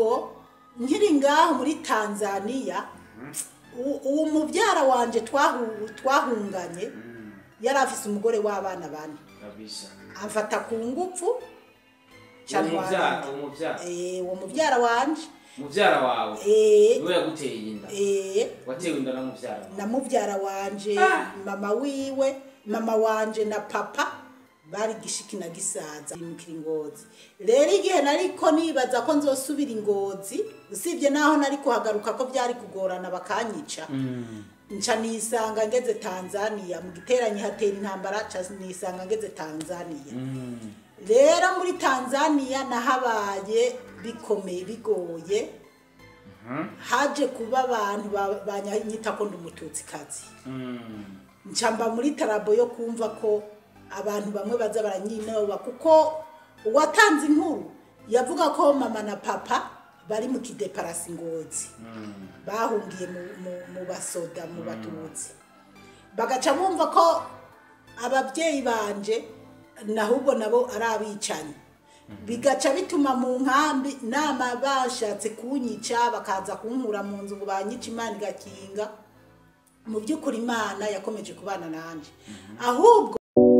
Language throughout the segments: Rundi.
nkiri ngaho muri tanzania u- uwo mubyara wanje twahu- twahunganye yari afise umugore w'abana bane kabisa amfata ku ngufu uwo mubyara uwo mubyara Eh, uwo mubyara wanje mubyara wawe eh, niwe yaguteye inda eh, watewe inda na mubyara wawe na mubyara wanje mama wiwe mama wanje na papa bari gishiki na gisaza imukira ingozi rero igihe nariko nibaza ko nzosubira ingozi usibye naho nari kuhagaruka ko byari kugorana bakanyica nca nisanga ngeze tanzania mu giteranyi hatera intambara ca nisanga ngeze tanzania rero muri tanzania nahabaye bikomeye bigoye haje kuba abantu ba- banyita ko ndi umututsikazi ncamba muri tarabo yo kumva ko abantu bamwe baza baranyinoba kuko uwatanze inkuru yavuga ko mama na papa bari mu kideparasi ngozi bahungiye mu- mu- mu basoda mu batutsi bagaca bumva ko ababyeyi banje nahubwo nabo ari abicanyi bigaca bituma mu nkambi nama bashatse kunyica bakaza kunkura mu nzu ngo banyice imana igakinga mu by'ukuri imana yakomeje kubana nanjye ahubwo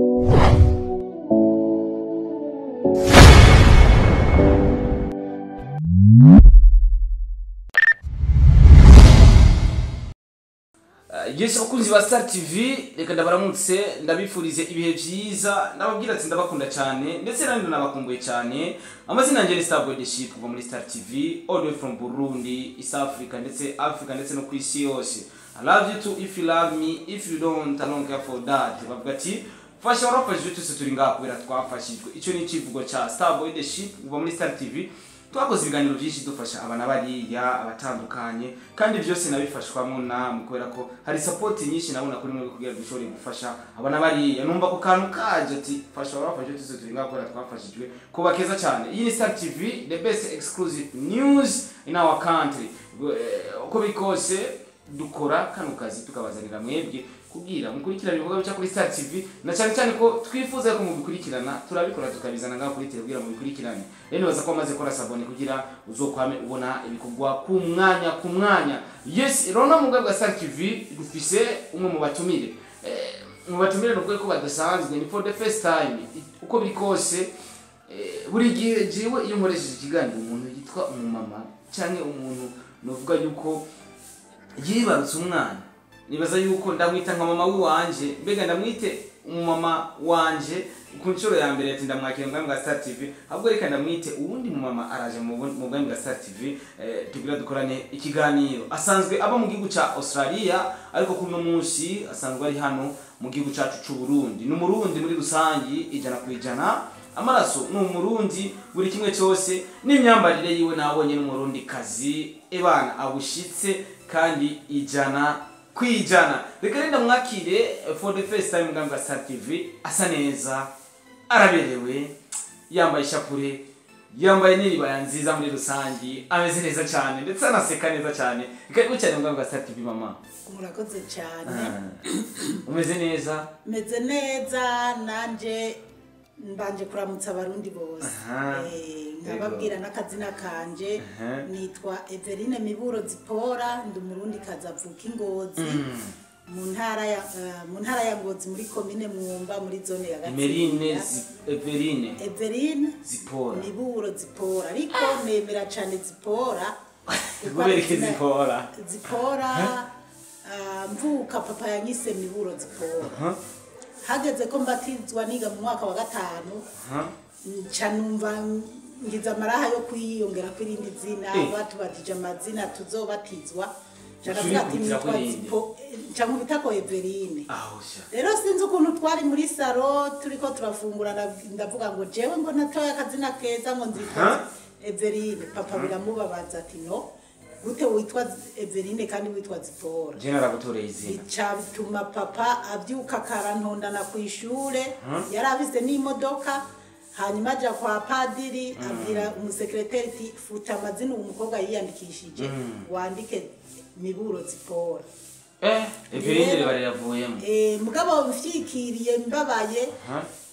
yesu abakunzi ba star tv reka ndabaramutse ndabifurize ibihe byiza ndababwira ati ndabakunda cyane ndetse nanjye nabakumbuye cyane amazina yanjye ni star boy the ship kuva muri star tv all the way from burundi east africa ndetse africa ndetse no ku isi yose i love you too if you love me if you don't i don't care for that bavuga ati fasha warafashijwe twese turi ngaha kubera twafashijwe icyo ni icyivugo cya star boy the ship kuva muri star tv twakoze ibiganiro byinshi dufasha abana bariya abatandukanye kandi byose nabifashwamo namwe kubera ko hari sapoti nyinshi nabona kuri mwe kugira dushobore gufasha abana bariya numva ku kantu kaje ati fasha warafashijwe twese turi ngaha kubera twafashijwe kuba keza cyane iyi ni star tv the best exclusive news in our country Eh, uko biri kose dukora kano kazi tukabazanira mwebwe kubwira mukurikirana ibikorwa bica kuri Star TV na cyane cyane ko twifuza ko mubikurikirana turabikora tukabizana ngaho kuri televiziyo mubikurikirane rero nibaza ko wamaze gukora sabone kugira uzokwame ubona ibikorwa ku mwanya ku mwanya yes rona mu bwa Star TV dufise umwe mu batumire eh, mu batumire nubwo ko badasanzwe ni for the first time uko biri kose eh, buri gihe jiwe iyo nkoresheje ikiganiro umuntu yitwa umumama cyangwa umuntu novuga yuko yibarutse umwana nibaza yuko ndamwita nka mama w'iwanje mbega ndamwite umumama wanje ku nshuro ya mbere ati ndamwakira mu bwami bwa star tv ahubwo reka ndamwite uwundi mumama araje mu bu- mu bwami bwa star tv eh, tugira dukorane ikiganiro asanzwe aba mu gihugu ca australia ariko kuri uno munsi asanzwe ari hano mu gihugu cacu c'u burundi ni umurundi muri rusangi ijana ku ijana amaraso ni umurundi buri kimwe cyose n'imyambarire yiwe nabonye n'umurundi kazi ebana abushitse kandi ijana kwijana reka renda mwakire eh, for the first time mugambwe bwa star tv asa neza araberewe yambaye ishapure yambaye n'iribaya nziza muri rusangi ameze neza cyane ndetse anaseka neza cyane reka cyane mugambwe bwa star tv mama murakoze cyane Ah, umeze neza meze neza nanjye mbanje kuramutsa abarundi bose Aha. Eh, nkababwira n'akazina kanje Aha. nitwa everine miburo zipora ndi umurundi kazi avuka ingozi mu ntara ya eh, mu ntara ya ngozi muri komine mwumba muri zone ya emerine Gatsinda. Zi- everine everine zipora miburo zipora ariko nemera cyane zipora kuko kubera ari iki izina- zipora zipora ah, mvuka papa yanyise miburo zipora Aha, hageze ko mbatizwa niga mu mwaka wa gatanu aha. nca numva ngize amaraha yo kwiyongera ku irindi zina Eh. batubatije amazina tuzobatizwa Uca ncavuga ati urikubitira nitwa ku rindi. zipo nca nkubita ko everine aho sha rero sinzi ukuntu twari muri saro turiko turafungura nda- ndavuga ngo jewe ngo natoye akazina keza ngo nzitwa Huh? everine papa biramubabaza ati no gute witwa everine kandi witwa zipora je naragutoreye izina bica bituma papa abyuka akarantondana ku ishure Hmm. yari abize n'imodoka hanyuma ajya kwa padiri abwira umusekereteri ati futa amazina uwo mukobwa yiyandikishije wandike miburo zipora eh everine Rero- ribare yavuyemo Eh, mugabo mfyikiriye mbabaye Aha.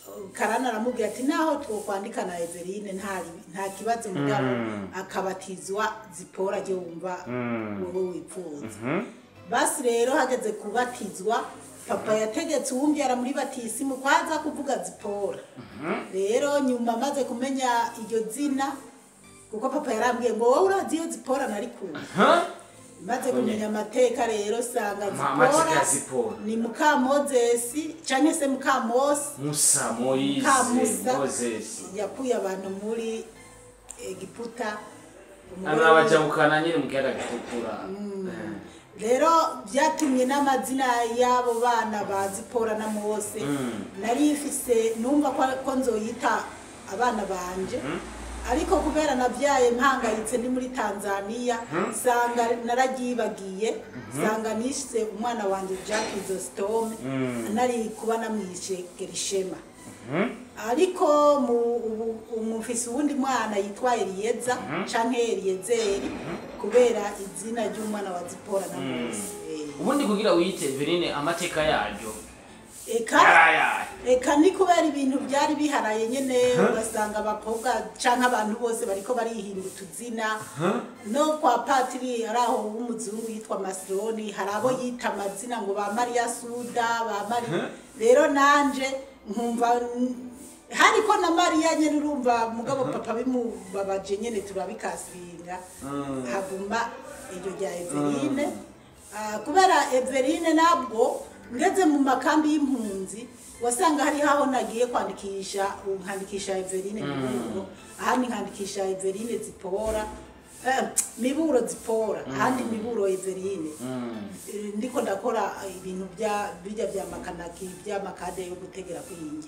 karana aramubwira ati naho twokwandika na everine nta nta kibazo mugabo akabatizwa zipora ryo wumva wowe wipfuza basi rero hageze kubatizwa papa yategetse uwumbyara muri batisimu kwaza kuvuga zipora rero nyuma amaze kumenya iryo zina kuko papa yarambwiye ngo wowe urazi iyo zipora nari kumva Ha? maze kumenya amateka rero sanga Ma- amateka zipora ya Zipora. ni mukamozesi canke se mukamosi musa moyize Mukamusa. mozesi yakuye abantu muri egiputa hano n'abajabukana nyine mu kiyaga gitukura rero byatumye n'amazina y'abo bana ba zipora na mose nari mfise numva ko ko nzoyita abana banje ariko kubera nabyaye mpangayitse ndi muri tanzania sanga nararyibagiye sanga nishe umwana wanjye jack izositome nari kuba namwishe gerishema ariko mu- ubu- ubu mfise uwundi mwana yitwa eliyeza canke eliyezeri kubera izina ry'umwana wa zipora na mose Eh, ubundi kugira wiyite verine amateka yaryo eka yarayaye eka ni kubera ibintu byari biharaye nyene ugasanga abakobwa canke abantu bose bariko barihinda utuzina no kwa patiri ari aho w'umuzungu yitwa masironi hari abo yita amazina ngo ba mariya suda ba mari rero nanje nkumva n- hariko na mariya nyene urumva mugabo papa bimubabaje nyene turabikasinga haguma iryo rya everine Ah, kubera everine nabwo ngeze mu makambi y'impunzi wasanga hariho aho nagiye kwandikisha nkandikisha everine miburo ahandi nkandikisha everine zipora eh, miburo zipora ahandi miburo everine Eh, ndiko ndakora ibintu bya bijya bya makanaki by'amakade yo gutegera kwinjya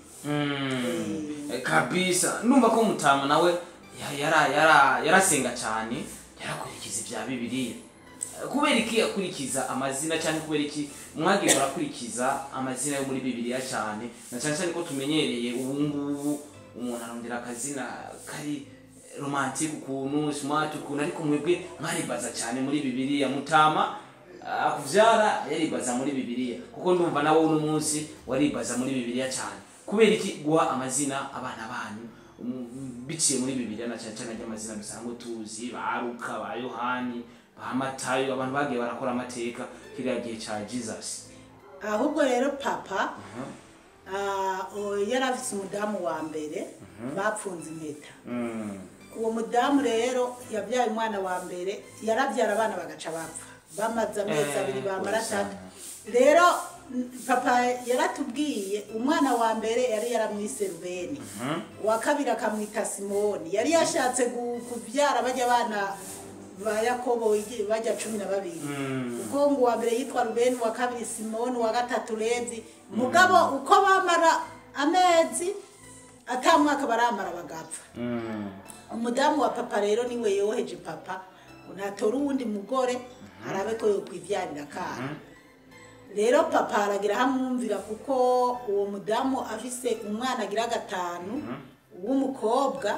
Mm. kabisa numva ko mutama nawe ya- yara- yara- yarasenga cyane yarakurikiza ibya bibiliya Eh, kubera iki akurikiza amazina cyangwa kubera iki mwagiye murakurikiza amazina yo muri bibiliya cyane na cyane cyane ko tumenyereye ubu ngubu umuntu arondera akazina kari romantike ukuntu smart ukuntu ariko mwebwe mwaribaza cyane muri bibiliya mutama akuvyara yaribaza muri bibiliya kuko ndumva nawe uno munsi waribaza muri bibiliya cyane kubera iki guha amazina abana banyu um, biciye muri bibiliya na cyane cyane ry'amazina dusanzwe tuzi ba Luka ba Yohani ba Matayo abantu bagiye barakora amateka kiriya gihe cya Jesus ahubwo rero papa ah, o- yari afite umudamu wa mbere bapfunze impeta mm. uwo mudamu rero yabyaye umwana wa mbere yarabyara abana bagaca bapfa bamaze amezi Eh, abiri bamara urasanga. atatu rero n- papa yaratubwiye umwana wa mbere yari yaramwise rubeni uwa kabiri akamwita simoni yari yashatse gu- kubyara bajya abana ba yakobo igi- bajya cumi na babiri kuko ngo uwa mbere yitwa rubeni uwa kabiri simoni uwa gatatu levi mugabo uko bamara amezi ata mwaka baramara bagapfa Mm. umudamu wa papa rero niwe yoheje papa ngo natora uwundi mugore arabe ko yokwibyarira akana rero papa aragira hamwumvira kuko uwo mudamu afise umwana agira gatanu w'umukobwa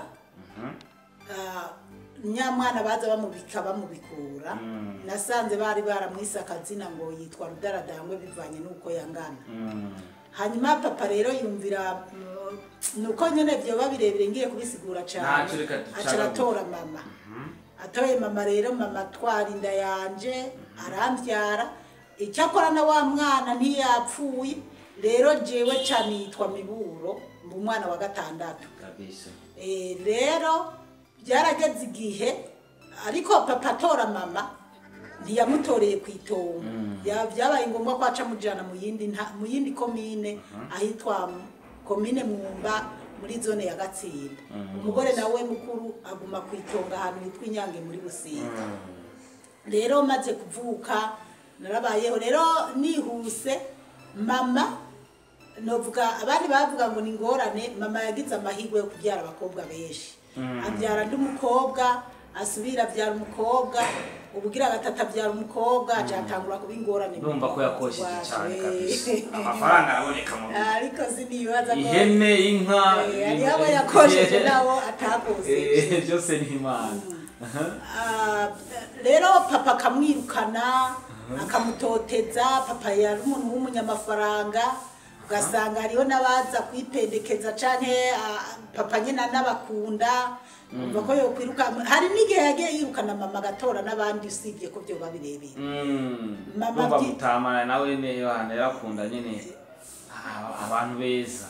ah, nyamwana baza bamubika bamubikura nasanze bari baramwise akazina ngo yitwa rudaradangwe bivanye n'uko yangana Mm. hanyuma papa rero yumvira mm, nuko nyene vyoba birebire ngiye kubisigura cane Ntacyo reka ducagagure. aca aratora mama atoye mama rero mama atwara inda yanje aramvyara icyakora na wa mwana ntiyapfuye rero jewe ca nitwa miburo mu mwana wa gatandatu kabisa Eh, rero byarageze igihe ariko papa atora mama ntiyamutoreye ku itongo Ya- byabaye ngombwa ko aca mujana mu yindi nta- mu yindi komine ahitwa komine mwumba muri zone ya gatsinda umugore nawe mukuru aguma ku itongo ahantu hitwa inyange muri busiga rero maze kuvuka narabayeho rero nihuse mama novuga abandi bavuga ngo ni ingorane mama yagize amahirwe yo kubyara abakobwa benshi abyara undi mukobwa asubira abyara umukobwa ubugira gatatu abyara umukobwa acatangura kuba ingorane mu ndumva ko rugo yakosheje cyane rwacu. kabisa amafaranga araboneka mu rugo ariko sinibaza ko ihene inka Eh, hariho abo yakosheje nabo atakoseje Eh, byose ni imana Ah, rero papa akamwirukana akamutoteza papa yari umuntu w'umunyamafaranga ugasanga hariho n'abaza kwipendekeza canke ah, papa nyine anabakunda umva ko yokwiruka hari n'igihe yagiye yirukana mama agatora n'abandi usibye ko byoba birebeye Mm. Mama Urumva byi- mutamana nawe ne yohana yarakunda nyine aba- abantu beza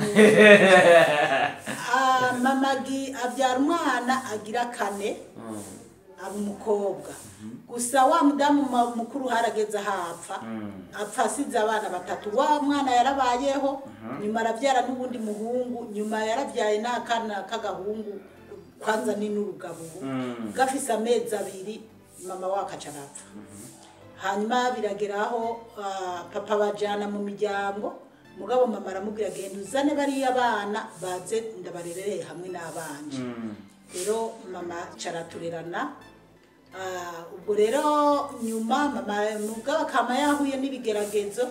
Ah, mama gi- abyara umwana agira kane Mm. aba umukobwa gusa wa mudamu ma- mukuru harageze ahapfa Mm. apfa asize abana batatu wa mwana yarabayeho nyuma arabyara n'ubundi muhungu nyuma yarabyaye n'akana k'agahungu kwanza ni n'urugabo ubu Mm. gafise amezi abiri mama wako aca arapfa hanyuma birageraho ah, papa bajana mu miryango mugabo mama aramubwira genda uzane bariya bana baze ndabarerere hamwe n'abanje Mm. rero mama caraturerana Ah, ubwo rero nyuma mama mugabo akama yahuye n'ibigeragezo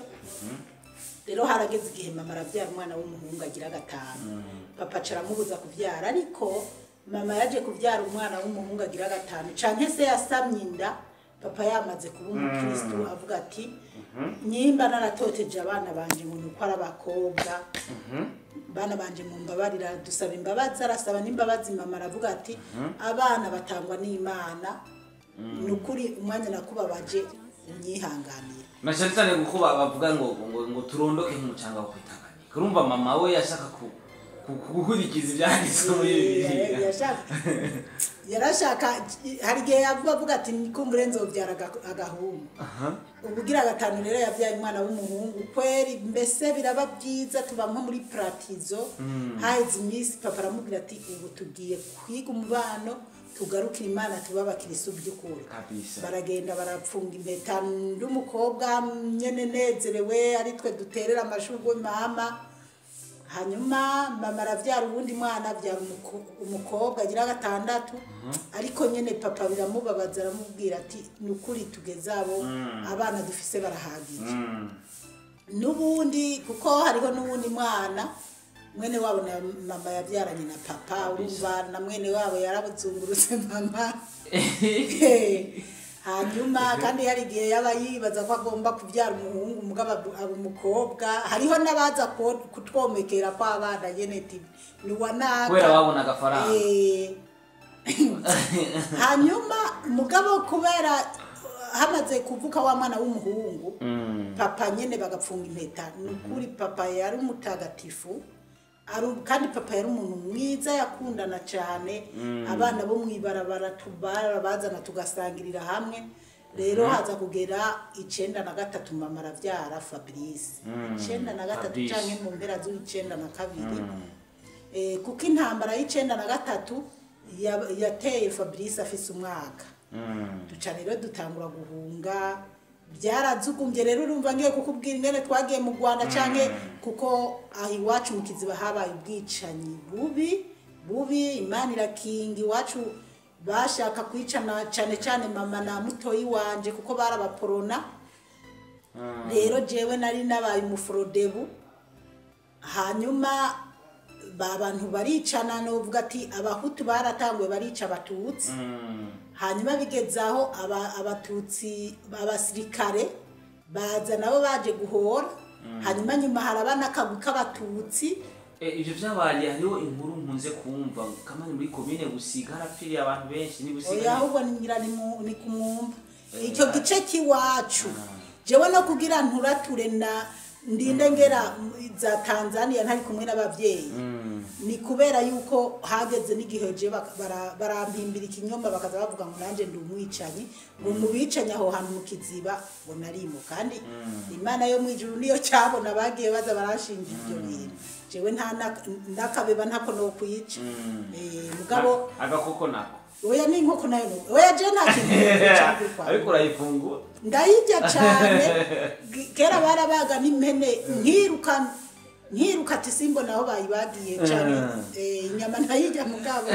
rero harageze igihe mama arabyara umwana w'umuhungu agira gatanu papa caramubuza kubyara ariko mama yaje kubyara umwana w'umuhungu agira gatanu canke se yasamye inda papa yamaze kuba umukristu avuga ati nyimba naratoteje abana banje ngo nuko ari abakobwa bana banje mu mbabarira dusaba imbabazi arasaba n'imbabazi mama aravuga ati abana batangwa n'imana ni ukuri umwanya nakubabaje unyihanganira na cyane cyane kuko ba- bavuga ngo ngo ngo turondoke nk'umucanga wo kwitanganyika urumva mama we yashaka ku ku- gukurikiza ibyanditswe muri bibiliya Yashaka- yarashaka hari igihe yavuga avuga ati kumbure nzobyara aga- agahungu ubugira gatanu rero yabyaye umwana w'umuhungu kweri mbese biraba byiza tuba nko muri pratizo haheze iminsi papa aramubwira ati ubu tugiye kwiga umubano tugarukire imana tuba abakirisu by'ukuri kabisa baragenda barapfunga impeta n'umukobwa nyene nezerewe ari twe duterera amashurwe mama hanyuma mama arabyara uwundi mwana abyara umuko- umukobwa agira gatandatu ariko nyene papa biramubabaza aramubwira ati ni ukuri tugeze abo abana dufise barahagije Mm. n'ubundi kuko hariho n'uwundi mwana mwene wabo na mama yabyaranye na papa urumva na mwene wabo yarabuzungurutse mama hanyuma kandi hari igihe yaba yibaza ko agomba kubyara umuhungu mugabo abu- aba umukobwa hariho n'abaza ko- kutwomekera kw'abana nyene ti ni wa naka kubera babona agafaranga Eh, hanyuma mugabo kubera uh, hamaze kuvuka wa mwana w'umuhungu Mm. papa nyene bagapfunga impeta ni ukuri papa yari umutagatifu ari- kandi papa yari umuntu mwiza yakundana cyane abana bo mw'ibarabara tubara bazana tugasangirira hamwe rero haza kugera icenda na gatatu mama aravyara fabrice icenda na gatatu Fabrice. canke mu mpera z'icenda na kabiri Eh, kuko intambara y'icenda na gatatu ya- yateye fabrice afise umwaka Mm. duca rero dutangura guhunga byarazugumbye rero urumva ngiye kukubwira ingene twagiye mu rwanda canke kuko aho iwacu mu kiziba habaye ubwicanyi bubi bubi imana irakinga iwacu bashaka kwicana cane cane mama na mutoyi wanje kuko barabaporona rero jewe nari nabaye umuforodebu hanyuma ba bantu baricana novuga ati abahutu baratanguye barica abatutsi Mm. hanyuma bigeze aho aba- abatutsi abasirikare baza nabo baje guhora hanyuma nyuma haraba n'akagwi k'abatutsi Eh, ivyo vyabaye hariho inkuru nkunze kumva kamani muri komine gusiga harapfiriye abantu benshi ni oya gusiga ahubwo ngira ni mu- ni kumwumva icyo gice cy'iwacu jewe no kugira nturature na ndinde ngera za tanzania ntari kumwe n'abavyeyi Mm. ni kubera yuko hageze n'igihe je bak- bara- barampimbira ikinyoma bakaza bavuga ngo nanjye ndi umwicanyi ngo mu bicanyi aho hantu mu kiziba ngo narimo kandi imana yo mu ijuru niyo cyabona bagiye baza barashinja ibyo bintu jewe nta na- n'akabeba ntako no kwica Eh, mugabo A- agakoko nako oya ni inkoko nayo ni- oya je nta kintu cyagurwa ariko urayifungura ndayirya cyane G- kera barabaga n'impene nkiruka nkiruka ati simbona aho bayibagiye cyane Eh, inyama ntayirya mugabo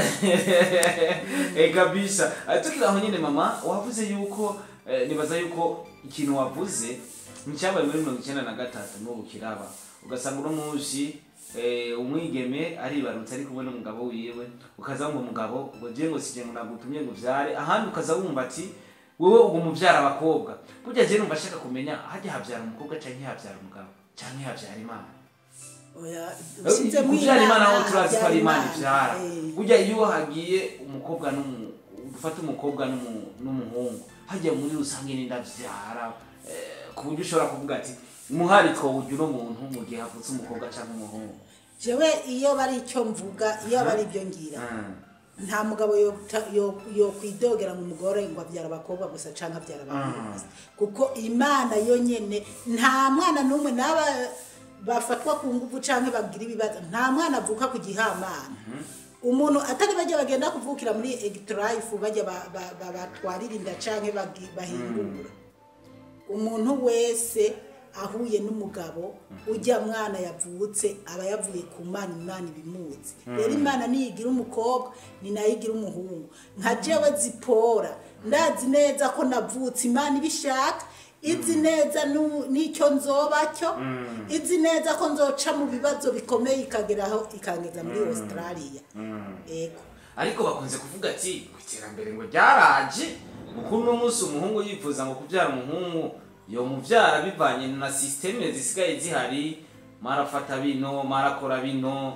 Eh, kabisa Ah, tukiri aho nyine mama wavuze yuko eh, nibaza yuko ikintu wavuze ncyabaye muri mirongo icyenda na gatatu n'ubu kiraba ugasanga uno munsi eh, umwigeme aribarutse ari kumwe n'umugabo wiwe ukaza wumva umugabo ngo ngiye ngo sije ngo nagutumye ngo uvyare ahandi ukaza wumva ati wewe ugo muvyara abakobwa burya je numva ashaka kumenya hajya habyara umukobwa canke habyara umugabo cyangwa yabyara imana oya kubyara imana aho turazi ko ari imana Imana, ibyara eh. burya iyo hagiye umukobwa n'umu- dufate umukobwa n'umu- n'umuhungu hajya muri rusange n'indabyara eh, ku buryo ushobora kuvuga ati umuhariko ujya uno muntu mu gihe havutse umukobwa cyangwa umuhungu jewe iyo bari icyo mvuga iyo bari ibyo ngira Mm. nta mugabo yota- yo- yokwidogera ngo umugore ngo abyara abakobwa gusa cyangwa abyara abahungu gusa kuko imana yo nyene nta mwana n'umwe n'aba bafatwa ku nguvu cyangwa bagira ibibazo nta mwana avuka ku gihamana umuntu atari bajya bagenda kuvukira muri egitarayifu bajya ba- ba- ba- batwarira inda cyangwa bagi- bahingura umuntu wese ahuye n'umugabo ujya mwana yavutse aba yavuye ku mana imana ibimuzi rero imana niyigira umukobwa ni nayo igira umuhungu nka jewe zipora ndazi neza ko navutse imana ibishaka izi neza nu- n'icyo nzoba cyo izi neza ko nzoca mu bibazo bikomeye ikageraho ikangeza muri australia yego ariko bakunze kuvuga ati ngo iterambere ngo ryaraje kuko uno munsi umuhungu yifuza ngo kubyara umuhungu yo mubyara bivanye na sisiteme zisigaye zihari marafata bino marakora bino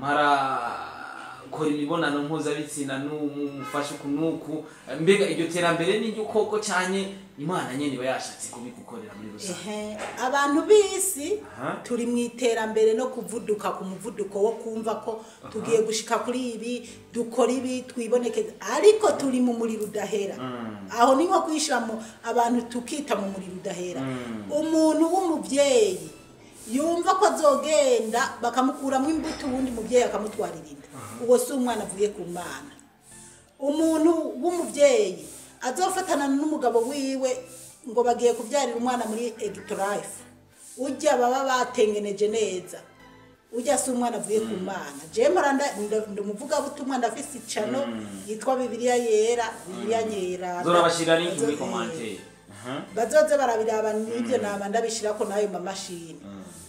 marakora imibonano mpuzabitsina n'umufasha uku n'uku mbega iryo terambere ni ryo koko cyane imana nyine iba yashatse kubigukorera muri rusange Ehe, abantu b'isi Aha. turi mu iterambere no kuvuduka ku muvuduko wo kumva ko tugiye gushika kuri ibi dukora ibi twibonekeza ariko turi mu muriro udahera aho ni nko kwishyira mu abantu tukita mu muriro udahera umuntu w'umubyeyi yumva ko azogenda bakamukuramo imbuto ubundi mubyeyi akamutwarira inda uwo si umwana avuye ku mana umuntu w'umubyeyi azofatana n'umugabo wiwe ngo bagiye kubyarira umwana muri egitarayifu ujya baba batengeneje neza ujya si umwana avuye ku mana jemara ndi umuvugabutumwa ndafise icano yitwa bibiliya yera bibiliya nyera zorabashyira linki muri komantere bazoze barabiraba n'ibyo nama ndabishyira ko n'ayo mamashini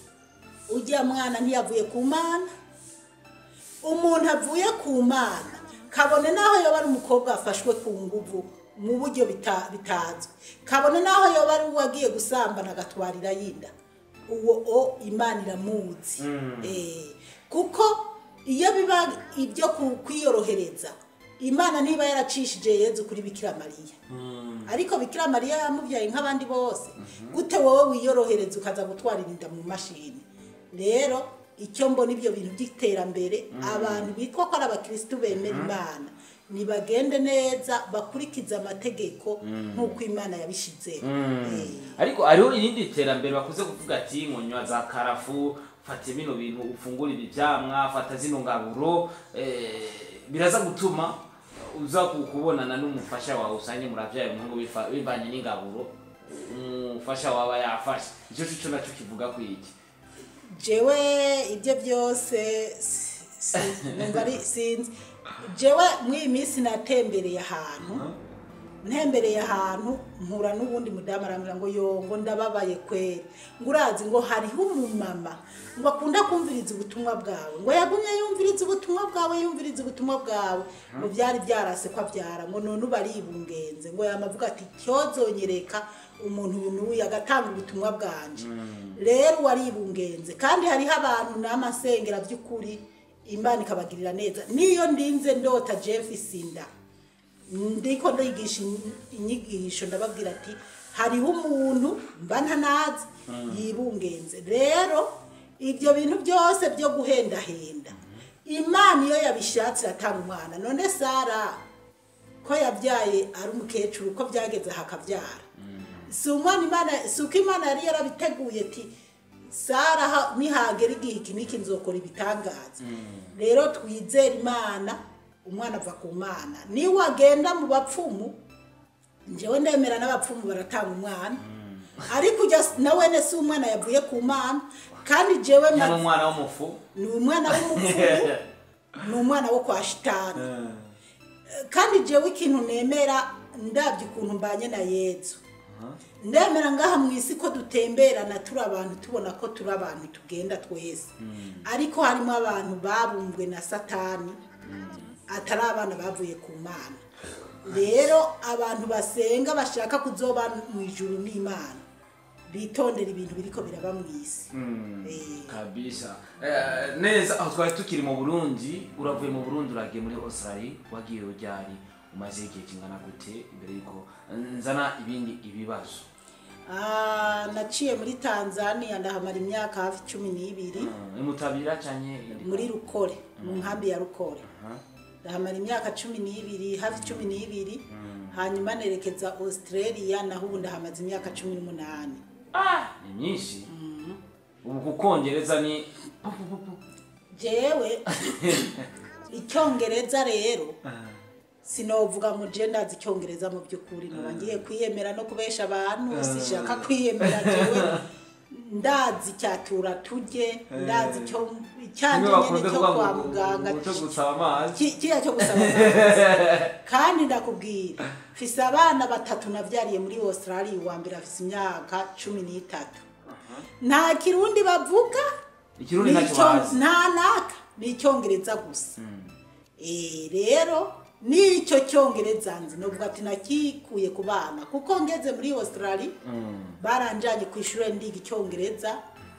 ujya mwana ntiyavuye ku mana umuntu avuye ku mana kabone n'aho yoba ari umukobwa wafashwe ku nguvu mu buryo bita- bitazwi kabone n'aho yoba ari uwagiye gusambana agatwarira yinda uwo o imana iramuzi Eh, kuko iyo biba ibyo ku- kwiyorohereza imana niba yaracishije yezu kuri bikira mariya ariko bikira mariya yamubyaye nk'abandi bose gute wowe wiyorohereza ukaza gutwarira inda mu mashini rero icyo mbona ibyo bintu by'iterambere abantu bitwa ko ari abakirisitu bemera imana nibagende neza bakurikize amategeko nk'uko imana yabishyizeho Eh. ariko hariho irindi terambere bakunze kuvuga ati nkonywa za karafu fata bino bintu ufungura ibi byamwa fata zino ngaburo eh, biraza gutuma uza ku- kubonana n'umufasha wawe usange muravyaye umuhungu bifa- bivanye n'ingaburo umufasha wawe yafashe icyo cyo nacyo kivuga ku iki jewe ibyo byose si- si- numva ari sinzi jewe muri iyi minsi natembereye ahantu ntembereye ahantu mpura n'ubundi mudamu arambwira ngo yongo ndababaye kweri ngo urazi ngo hariho umumama ngo akunda kumviriza ubutumwa bwawe ngo yagumye yumviriza ubutumwa bwawe yumviriza ubutumwa bwawe ngo byari byarase ko abyara ngo none uba aribungenze ngo yamavuga ati cyozonyereka umuntu uyu n'uyu agatanga ubutumwa bwanje rero waribungenze kandi hariho abantu n'amasengera by'ukuri imana ikabagirira neza niyo ndinze ndota jeff sinda ndiko ndigisha inyigisho ndababwira ati hariho umuntu mba ntanazi yibungenze rero ibyo bintu byose byo guhendahenda imana iyo yabishatse iratanga umwana none sara ko yabyaye ari umukecuru ko byageze hakabyara si umwana imana si uko imana yari yarabiteguye ati sara ha- nihagera igihe iki n'iki nzokora ibitangaza rero twizere imana umwana ava ku mana niwe wagenda mu bapfumu njyewe ndemera n'abapfumu baratanga umwana ariko ujya na wene si umwana yavuye ku mana kandi njyewe cyangwa ma- umwana w'umufu ni umwana w'umupfumu ni umwana wo kwa shitani kandi jewe ikintu nemera ndabye ukuntu mbanye na yezu ndemera ngaha mu isi ko dutemberana turi abantu tubona ko turi abantu tugenda twese ariko harimo abantu babumbwe na satani atari abana bavuye ku mana rero abantu basenga bashaka kuzoba mu ijuru n'imana bitondera ibintu biriko biraba mu isi Mm, Eh. kabisa Eh, neza aho twari tukiri mu burundi uravuye mu burundi uragiye muri australia wagiye ryari umaze igihe kingana gute imbere yuko nzana ibindi ibibazo Ah, naciye muri tanzania ndahamara imyaka hafi cumi n'ibiri Mm, imutabira canke indi muri rukore mu nkambi ya rukore Aha. ndahamara imyaka cumi n'ibiri hafi cumi n'ibiri hanyuma nerekeza australia naho ubu ndahamaze imyaka cumi n'umunani Ah, ni myinshi ubu kukongereza ni jewe icyongereza rero sinovuga ngo je ndazi icyongereza mu by'ukuri naba ngiye kwiyemera no kubesha abantu sishaka kwiyemera jewe ndazi cyatura tujye ndazi icyo icyanjye Kimwe nyene bakunze cyo kuvuga kwa ngo muganga ngo cyo gusaba amazi Ki- kiriya cyo gusaba amazi kandi ndakubwira mfise abana batatu navyariye muri australia uwa mbere afise imyaka cumi n'itatu nta kirundi bavuga Ikirundi ntacyo N'icyo- bazi. nta naka ni icyongereza gusa Eh, rero n'icyo cyongereza nzi novuga ati nakikuye ku bana kuko ngeze muri australia baranjanye ku ishuri ndiga icyongereza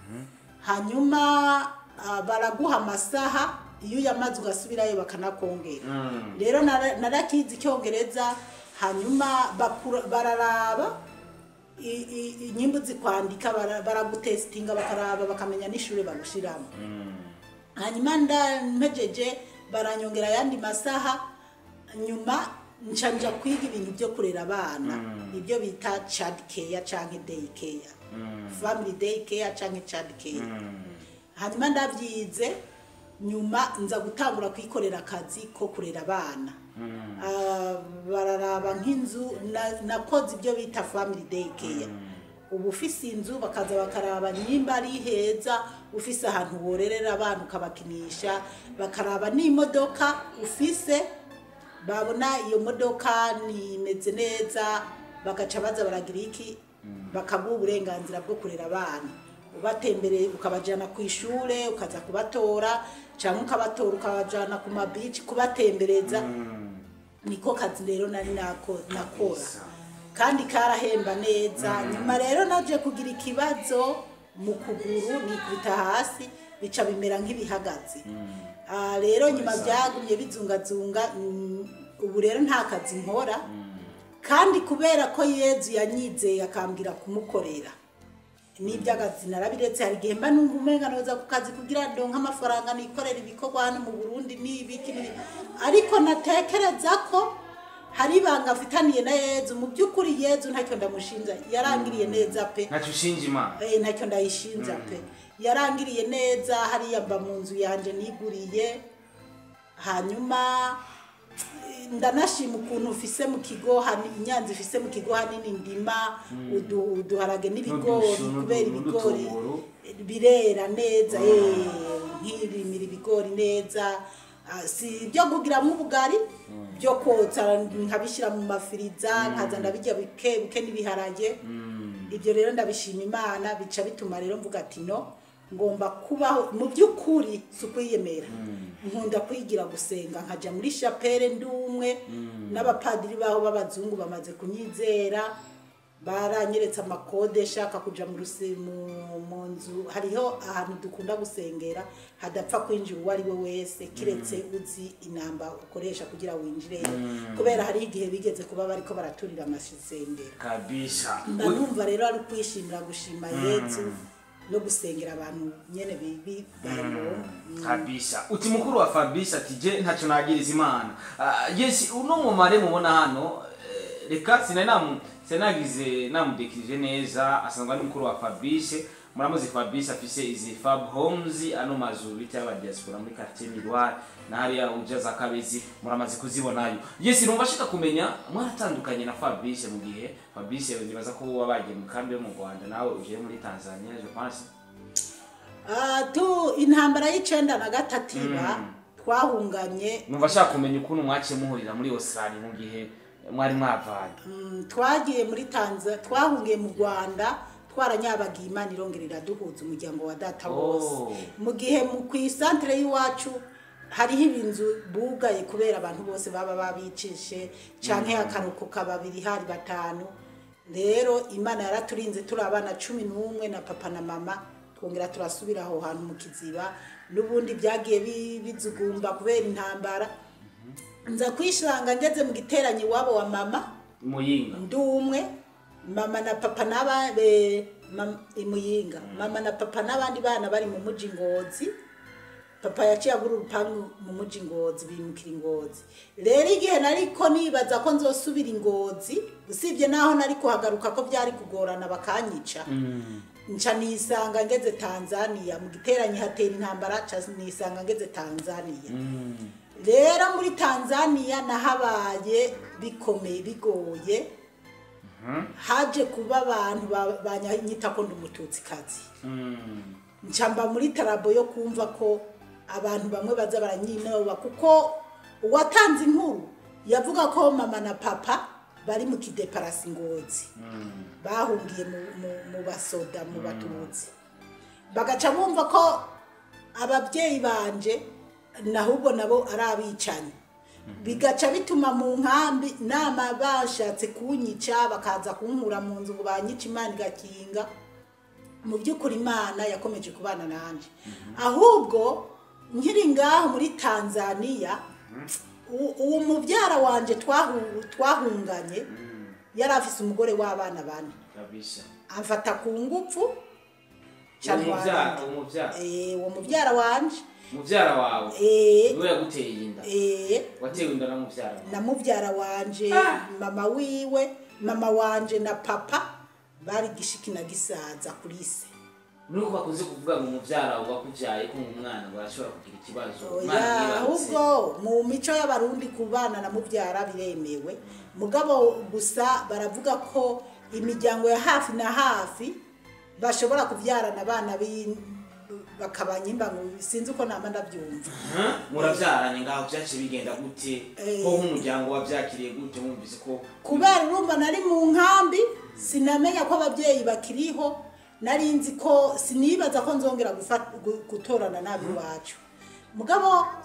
hanyuma ah, baraguha amasaha iyo uyamaze ugasubirayo bakanakongera rero nara- narakize icyongereza hanyuma bakura- bararaba i- i- inyimbu zikwandika bara- baragutesitinga bakaraba bakamenya n'ishuri bagushiramo hanyuma nda mpejeje baranyongera ayandi masaha nyuma nca nja kwiga ibintu byo kurera abana ibyo bita child care canke day care family day care canke child care hanyuma ndabyize nyuma nza gutangura kwikorera akazi ko kurera abana Ah, bararaba nk'inzu na- nakoze ibyo bita family day care ubu ufise inzu bakaza bakaraba nimba ari heza ufise ahantu worerera abana ukabakinisha bakaraba n'imodoka ufise babona iyo modoka nimeze neza bagaca baza baragira iki bakaguha uburenganzira bwo kurera abana ubatembereye ukabajyana ku ishure ukaza kubatora cyangwa ukabatora ukabajyana ku mabici kubatembereza niko kazi rero nari nako- nakora kandi karahemba neza nyuma rero naje kugira ikibazo mu kuguru nikubita hasi bica bimera nk'ibihagaze Ah, rero nyuma byagumye bizungazunga mm, ubu rero nta kazi nkora kandi kubera ko yezu yanyizeye akambwira kumukorera n'iby'akazi narabiretse hari igihe mba numva umenga noza ku kazi kugira ndonke amafaranga nikorera ibikorwa hano mu burundi n'ibiki n'ibi ariko natekereza ko hari ibanga afitaniye na yezu mu by'ukuri yezu ntacyo ndamushinja yarangiriye neza pe ntacyo ushinja imana Eh, ntacyo ndayishinja pe yarangiriye neza hariya mba mu nzu yanjye niguriye hanyuma eh, ndanashima ukuntu ufise mu kigo hani inyanza ifise mu kigo hanini ndima udu- uduharage n'ibigori N'udushu, kubera n'udu- ibigori n'udutunguru. eh, birera neza eh, nkirimira ibigori neza Ah, si ibyo kugiramwo ubugari byo kotsa nkabishyira mu mafiriza nkaza ndabirya buke buke n'ibiharage ibyo rero ndabishima imana bica bituma rero mvuga ati no ngomba kubaho mu by'ukuri si ukwiyemera nkunda kwigira gusenga nkajya muri shapere ndi umwe n'abapadiri baho b'abazungu bamaze kunyizera baranyeretse amakode shaka kuja mu ruse- mu- mu nzu hariho ahantu dukunda gusengera hadapfa kwinjira uwo ari we wese kiretse uzi inamba ukoresha kugira winjireyo kubera hariho igihe bigeze kuba bariko baraturira amasengero kabisha mba numva rero ari ukwishimira gushima yezu no gusengera abantu nyene bibi barimo kabisha uti mukuru wa fabisha ati je ntacyo nagiriza imana Ah, yesi uno mumare mubona hano eh, reka sinari namu sinari nagize namudekirije neza asanzwe ari mukuru wa fabishe muramuzi fabishe afise izi fab homes ano mazu bita y'abadiaspora muri quartier miroir na hariya uja za kabezi muramaze kuzibonayo yesi numva ashaka kumenya mwaratandukanye na fabishe mu gihe fabishe nibaza ko wabagiye mu kambi yo mu rwanda nawe uje muri tanzania je pense Ah, tu intambara y'icenda na gatatu iba twahunganye numva ashaka kumenya ukuntu mwaciye muhurira muri australia mu gihe mwari mwavanye Mm, twagiye muri tanzania twahungiye mu rwanda twaranyabagiye imana irongera iraduhuza umuryango wa data wose Oh. mu gihe mu ku isantere y'iwacu hariho ibinzu bugaye kubera abantu bose baba babicishe canke akaruhuko ka babiri hari batanu rero imana yaraturinze turi abana cumi n'umwe na papa na mama twongera turasubira aho hantu mu kiziba n'ubundi byagiye bi- bizugumba kubera intambara nza kwishanga ngeze mu giteranyi iwabo wa mama muyinga ndi umwe mama na papa n'aba be- mam- imuyinga mama na papa n'abandi bana bari mu muji ngozi papa yaciye agura urupangu mu muji ngozi bimukira ingozi rero igihe nariko nibaza ko nzosubira ingozi usibye naho nari kuhagaruka ko byari kugorana bakanyica nca nisanga ngeze tanzania mu giteranyi hatera intambara ca nisanga ngeze tanzania rero muri tanzania nahabaye bikomeye bigoye haje kuba abantu ba- banyita ko ndi umututsikazi ncamba muri tarabo yo kumva ko abantu bamwe baza baranyinoba kuko uwatanze inkuru yavuga ko mama na papa bari mu kideparasi ngozi bahungiye mu- mu- mu basoda mu batutsi bagaca bumva ko ababyeyi banje nahubwo nabo ari abicanyi bigaca bituma mu nkambi nama bashatse kunyica bakaza kunkura mu nzu ngo banyice imana igakinga mu by'ukuri imana yakomeje kubana nanjye ahubwo nkiri ngaho muri tanzania u- uwo mubyara wanjye twahu- twahunganye yari afise umugore w'abana bane kabisa amfata ku ngufu uwo mubyara uwo mubyara Eh, uwo mubyara wanje mubyara wawe eh, niwe yaguteye inda eh, watewe inda na mubyara wawe na mubyara wanje mama wiwe mama wanje na papa bari gishiki na gisaza kuri se nuko bakunze kuvuga ngo umubyara wakubyaye ko umwana barashobora kugira ikibazo umwana oya yibarutse ahubwo mu mico y'abarundi kubana na mubyara biremewe mugabo gusa baravuga ko imiryango ya hafi na hafi bashobora kubyarana abana bi- bakabanyimba ngo sinzi uko nama ndabyumva Huh? murabyaranye ngaho byaciye bigenda gute Eh. ko nk'umuryango wabyakiriye gute wumvise ko kubera urumva nari mu nkambi sinamenya ko ababyeyi bakiriho nari nzi ko sinibaza ko nzongera gufa- gu- gutorana nabi iwacu mugabo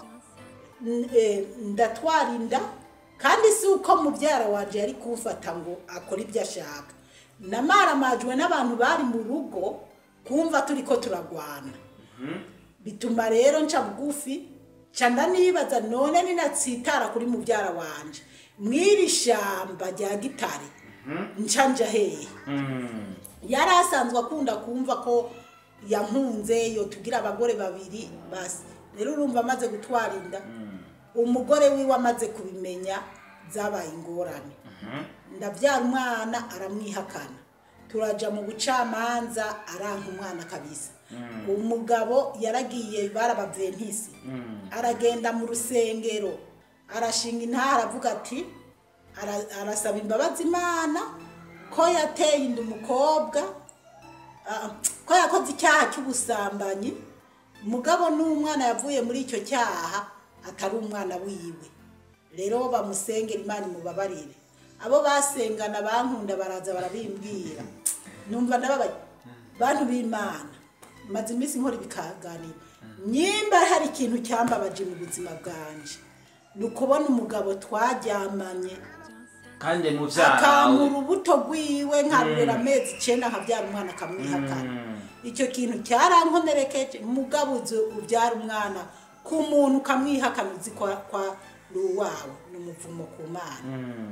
n- eh, ndatwara inda kandi si uko mubyara wanje yari kumfata ngo akore ibyo ashaka namaramajwe n'abantu bari mu rugo kumva turi ko turagwana bituma rero nca bugufi nca ndanibaza none ninatsitara kuri mubyara wanje mw'iri shamba rya gitare nca nja hehe yari asanzwe akunda kumva ko yankunze yo tugira abagore babiri basi rero urumva amaze gutwara inda umugore wiwe amaze kubimenya zabaye ingorane ndabyara umwana aramwihakana turaja mu bucamanza aranka umwana kabisa umugabo yaragiye barabaventisi aragenda mu rusengero arashinga intara avuga ati ara- arasaba imbabazi imana ko yateye inda umukobwa ah, ko yakoze icyaha cy'ubusambanyi mugabo n'umwana yavuye muri icyo cyaha atari umwana wiwe rero bamusengera imana imubabarire abo basengana bankunda baraza barabimbwira numva ndababaye bantu b'imana maze iminsi nkora ibikaganiro nyimba hari ikintu cyambabaje mu buzima bwanje ni ukubona umugabo twaryamanye kandi mubyara akamura wawe urubuto rwiwe nkarurera amezi icyenda nkabyara umwana akamwihakana icyo kintu cyarankomerekeje mugabo uzi ubyara umwana ku muntu ukamwihakana uzi kwa kwa ni uwawe ni umuvumo ku mana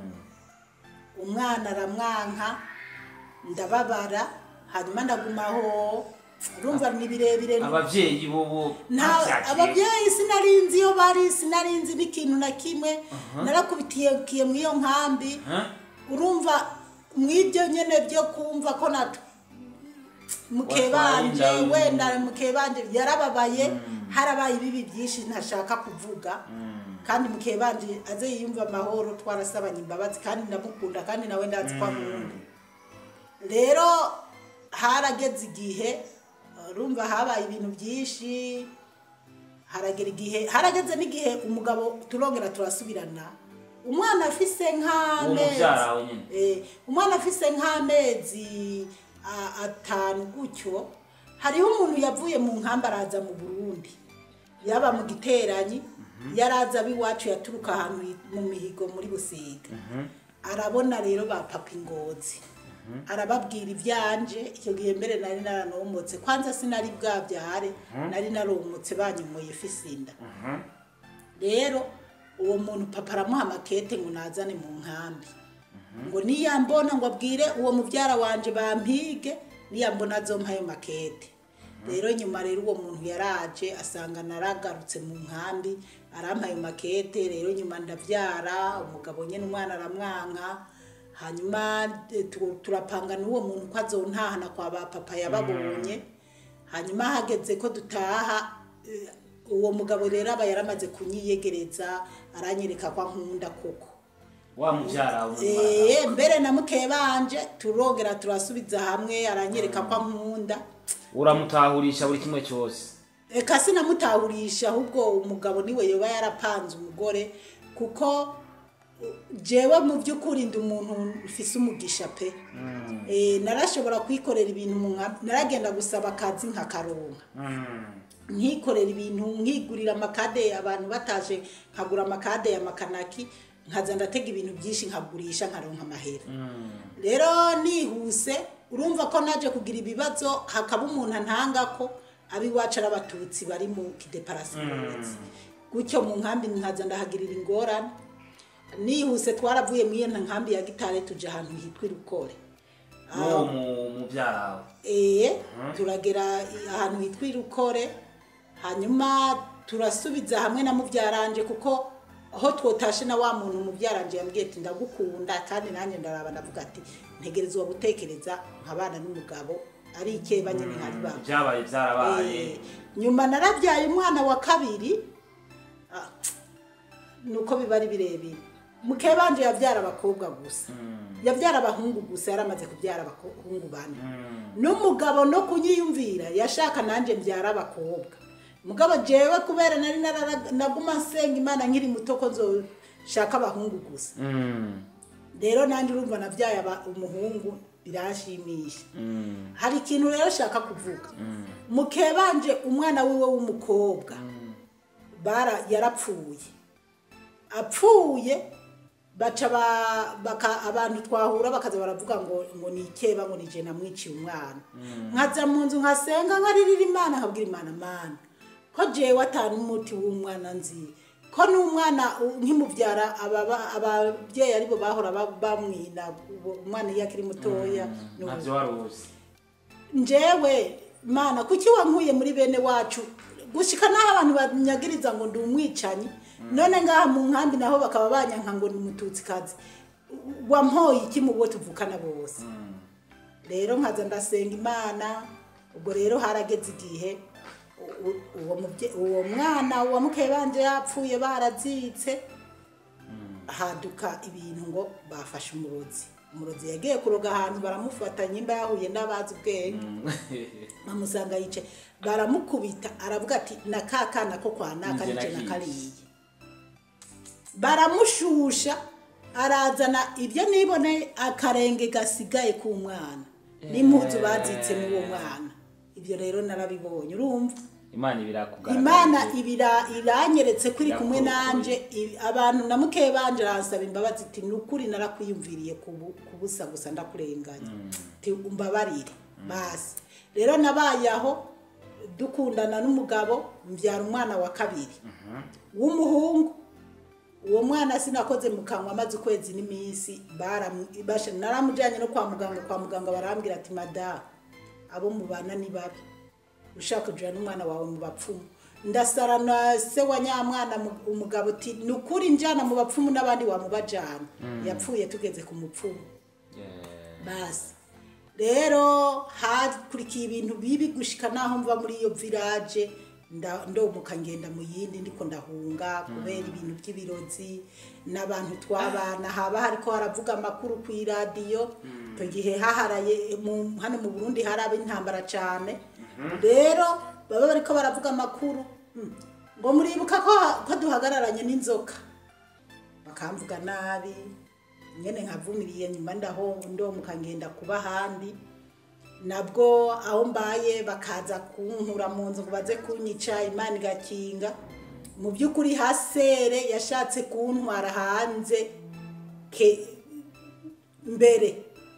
umwana aramwanka ndababara hanyuma ndagumaho urumva ni birebire ni- ababyeyi bobo nta babyakiriye ababyeyi sinarinzi iyo bari sinarinzi n'ikintu na kimwe narakubitiye kiye mu iyo nkambi Huh? urumva mw'ibyo nyene byo kumva ko na mukebanje Watwaye inda. wenda mukebanje yarababaye harabaye ibibi byinshi ntashaka kuvuga kandi mukebanje aze yiyumva amahoro twarasabanye imbabazi kandi ndamukunda kandi nawe ndazi ko ankunda rero harageze igihe urumva habaye ibintu byinshi haragera igihe harageze n'igihe umugabo turongera turasubirana umwana afise uwo nk'amezi mubyara wawe nyine Eh, umwana afise nk'amezi a- atanu gutyo hariho umuntu yavuye mu nkamba araza mu burundi yaba mu giteranyi yaraza ab'iwacu yaturuka ahantu hi- mu mihigo muri busiga arabona rero ba papa ingozi arababwira ibyanje icyo gihe mbere nari naranomotse kwanza sinari bwabyare nari naromotse banyomoye fisinda rero uwo muntu papa aramuha amakete ngo nazane mu nkambi ngo niyambona ngo abwire uwo mubyara wanje bampige niyambona azompa ayo makete rero nyuma rero uwo muntu yaraje asanga naragarutse mu nkambi arampa ayo makete rero nyuma ndabyara umugabo nyine umwana aramwanka hanyuma eh, tu- turapanga n'uwo muntu ko azontahana kwa ba papa yababonye hanyuma hageze ko dutaha eh, uwo mugabo rero aba yaramaze kunyiyegereza aranyereka ko ankunda koko wa mubyara we Eh, mbere na mukeye banje turongera turasubiza hamwe aranyereka ko ankunda uramutahurisha buri kimwe cyose eka sinamutahurisha ahubwo umugabo niwe yoba yarapanze umugore kuko jewe mu by'ukuri ndi umuntu ufise umugisha pe Eh, narashobora kwikorera ibintu mu nkambi naragenda gusaba akazi nkakaronka nkikorera ibintu nkigurira amakade abantu bataje nkagura amakade ya makanaki nkaza ndatega ibintu byinshi nkagurisha nkaronka amahera rero nihuse urumva ko naje kugira ibibazo hakaba umuntu antanga ko abiwacu ari abatutsi bari mu kideparasimonsi gutyo mu nkambi nkaza ndahagirira ingorane nihuse twaravuye muri iyo nkambi ya gitare tujya ahantu hitwa irukore n'uwo mu- mubyara we ee turagera ahantu hitwa irukore hanyuma turasubiza hamwe na mubyaranje kuko aho twotashe na wa muntu mubyaranje yambwiye ati ndagukunda kandi nanjye ndaraba ndavuga ati ntegerezwa gutekereza nkabana n'umugabo ari ikeba nyine nkari baba ibyabaye byarabaye Eh, nyuma narabyaye umwana wa kabiri ah, nuko biba ari birebire mukebanje yabyara abakobwa gusa yabyara abahungu gusa yaramaze kubyara abahungu bane n'umugabo no kunyiyumvira yashaka nanjye mbyara abakobwa mugabo jewe kubera nari narara- naguma nsenga imana nkiri muto ko nzoshaka abahungu gusa Mm, rero nanjye urumva nabyaye aba- umuhungu birashimisha mm, hari ikintu rero shaka kuvuga mukebanje umwana wiwe w'umukobwa bara yarapfuye apfuye baca ba- baka- abantu twahura bakaza baravuga ngo ngo ni ikeba ngo ni je namwiciye umwana nkaza mu nzu nkasenga nkaririra imana nkabwira imana mana ko jewe atanu umuti w'umwana nzi ko n'umwana u- nkimubyara ababa- ababyeyi aribo bahora ba- bamwina uwo umwana iyo akiri mutoya n'ubu ntabyo wari uzi njewe mana kuki wankuye muri bene wacu gushika n'aho abantu banyagiriza ngo ndi umwicanyi none ngaha mu nkambi naho bakaba banyanka ngo ni umututsikazi wampoye iki mu bo tuvukana bose rero nkaza ndasenga imana ubwo rero harageze igihe u- u- uwo mubye- uwo mwana uwo mukebanje yapfuye barazitse haduka ibintu ngo bafashe umurozi umurozi yagiye kuroga ahantu baramufata nyimba yahuye n'abazi ubwenge bamusanga yicaye baramukubita aravuga ati na ka kana ko kwa naka Njye nije nakiye." nakariye baramushusha arazana ibyo nibone akarenge gasigaye k'umwana n'impuzu bazitse muri uwo mwana ibyo rero narabibonye urumva imana ibirakugaragara imana ibira iranyeretse ko iri kumwe Irakurokoye. nanje i- abantu na muke banje aransaba imbabazi iti ni ukuri narakwiyumviriye kubu- kubusa gusa ndakurenganya ti umbabarire basi rero nabaye aho dukundana n'umugabo mbyara umwana wa kabiri w'umuhungu uwo mwana sinakoze mu kanwa amaze ukwezi n'iminsi baramu- basha- naramujyanye no kwa muganga kwa muganga barambwira ati madamu abo mubana ni babi ushaka kujyana n'umwana wawe mu bapfumu ndasara na se wa nyamwana mu- umugabo uti ni ukuri njyana mu bapfumu n'abandi wamubajyana yapfuye tugeze ku mupfumu basi rero hakurikiye ibintu bibi gushika naho mva muri iyo village nda- ndomuka ngenda mu yindi ndiko ndahunga kubera ibintu by'ibirozi n'abantu twabana haba hariko haravuga amakuru ku iradiyo icyo gihe haharaye mu- hano mu burundi haraba intambara cyane rero baba bariko baravuga amakuru hmm, ngo muribuka ko ko duhagararanye n'inzoka bakamvuga nabi nyene nkavumiriye nyuma ndaho ndomuka ngenda kuba ahandi nabwo aho mbaye bakaza kunkura mu nzu ngo baze kunyica imana igakinga mu by'ukuri hasere yashatse kuntwara hanze ke mbere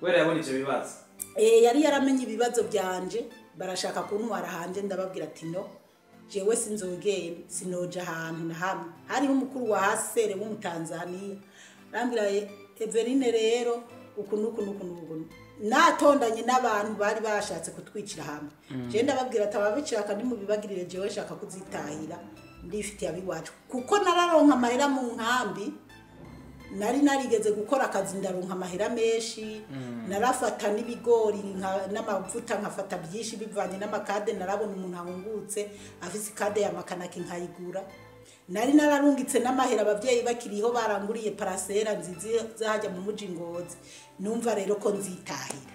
kubera yabona ivyo bibazo Eh, yari yaramenye ibibazo byanje barashaka kuntwara hanze ndababwira ati no jewe sinzogenda sinoja ahantu na hamwe hariho umukuru wa hasere w'umutanzaniya arambwira "E- everine rero uku nuku nuku nuku natondanye n'abantu bari bashatse kutwicira hamwe je ndababwira ati ababishaka nimubibagirire jewe shaka kuzitahira ndifitiye abiwacu kuko nararonka amahera mu nkambi nari narigeze gukora akazi ndaronka amahera menshi narafata n'ibigori nka- n'amavuta nkafata byinshi bivanye n'amakade narabona umuntu ahungutse afise ikade ya makanaki nkayigura nari nararungitse n'amahera ababyeyi bakiriho baranguriye parasera nziza zahajya mu muji ngozi numva rero ko nzitahira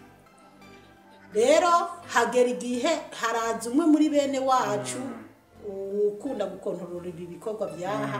rero hagera igihe haraza umwe muri bene wacu ukunda gukontorora ibi bikorwa byaha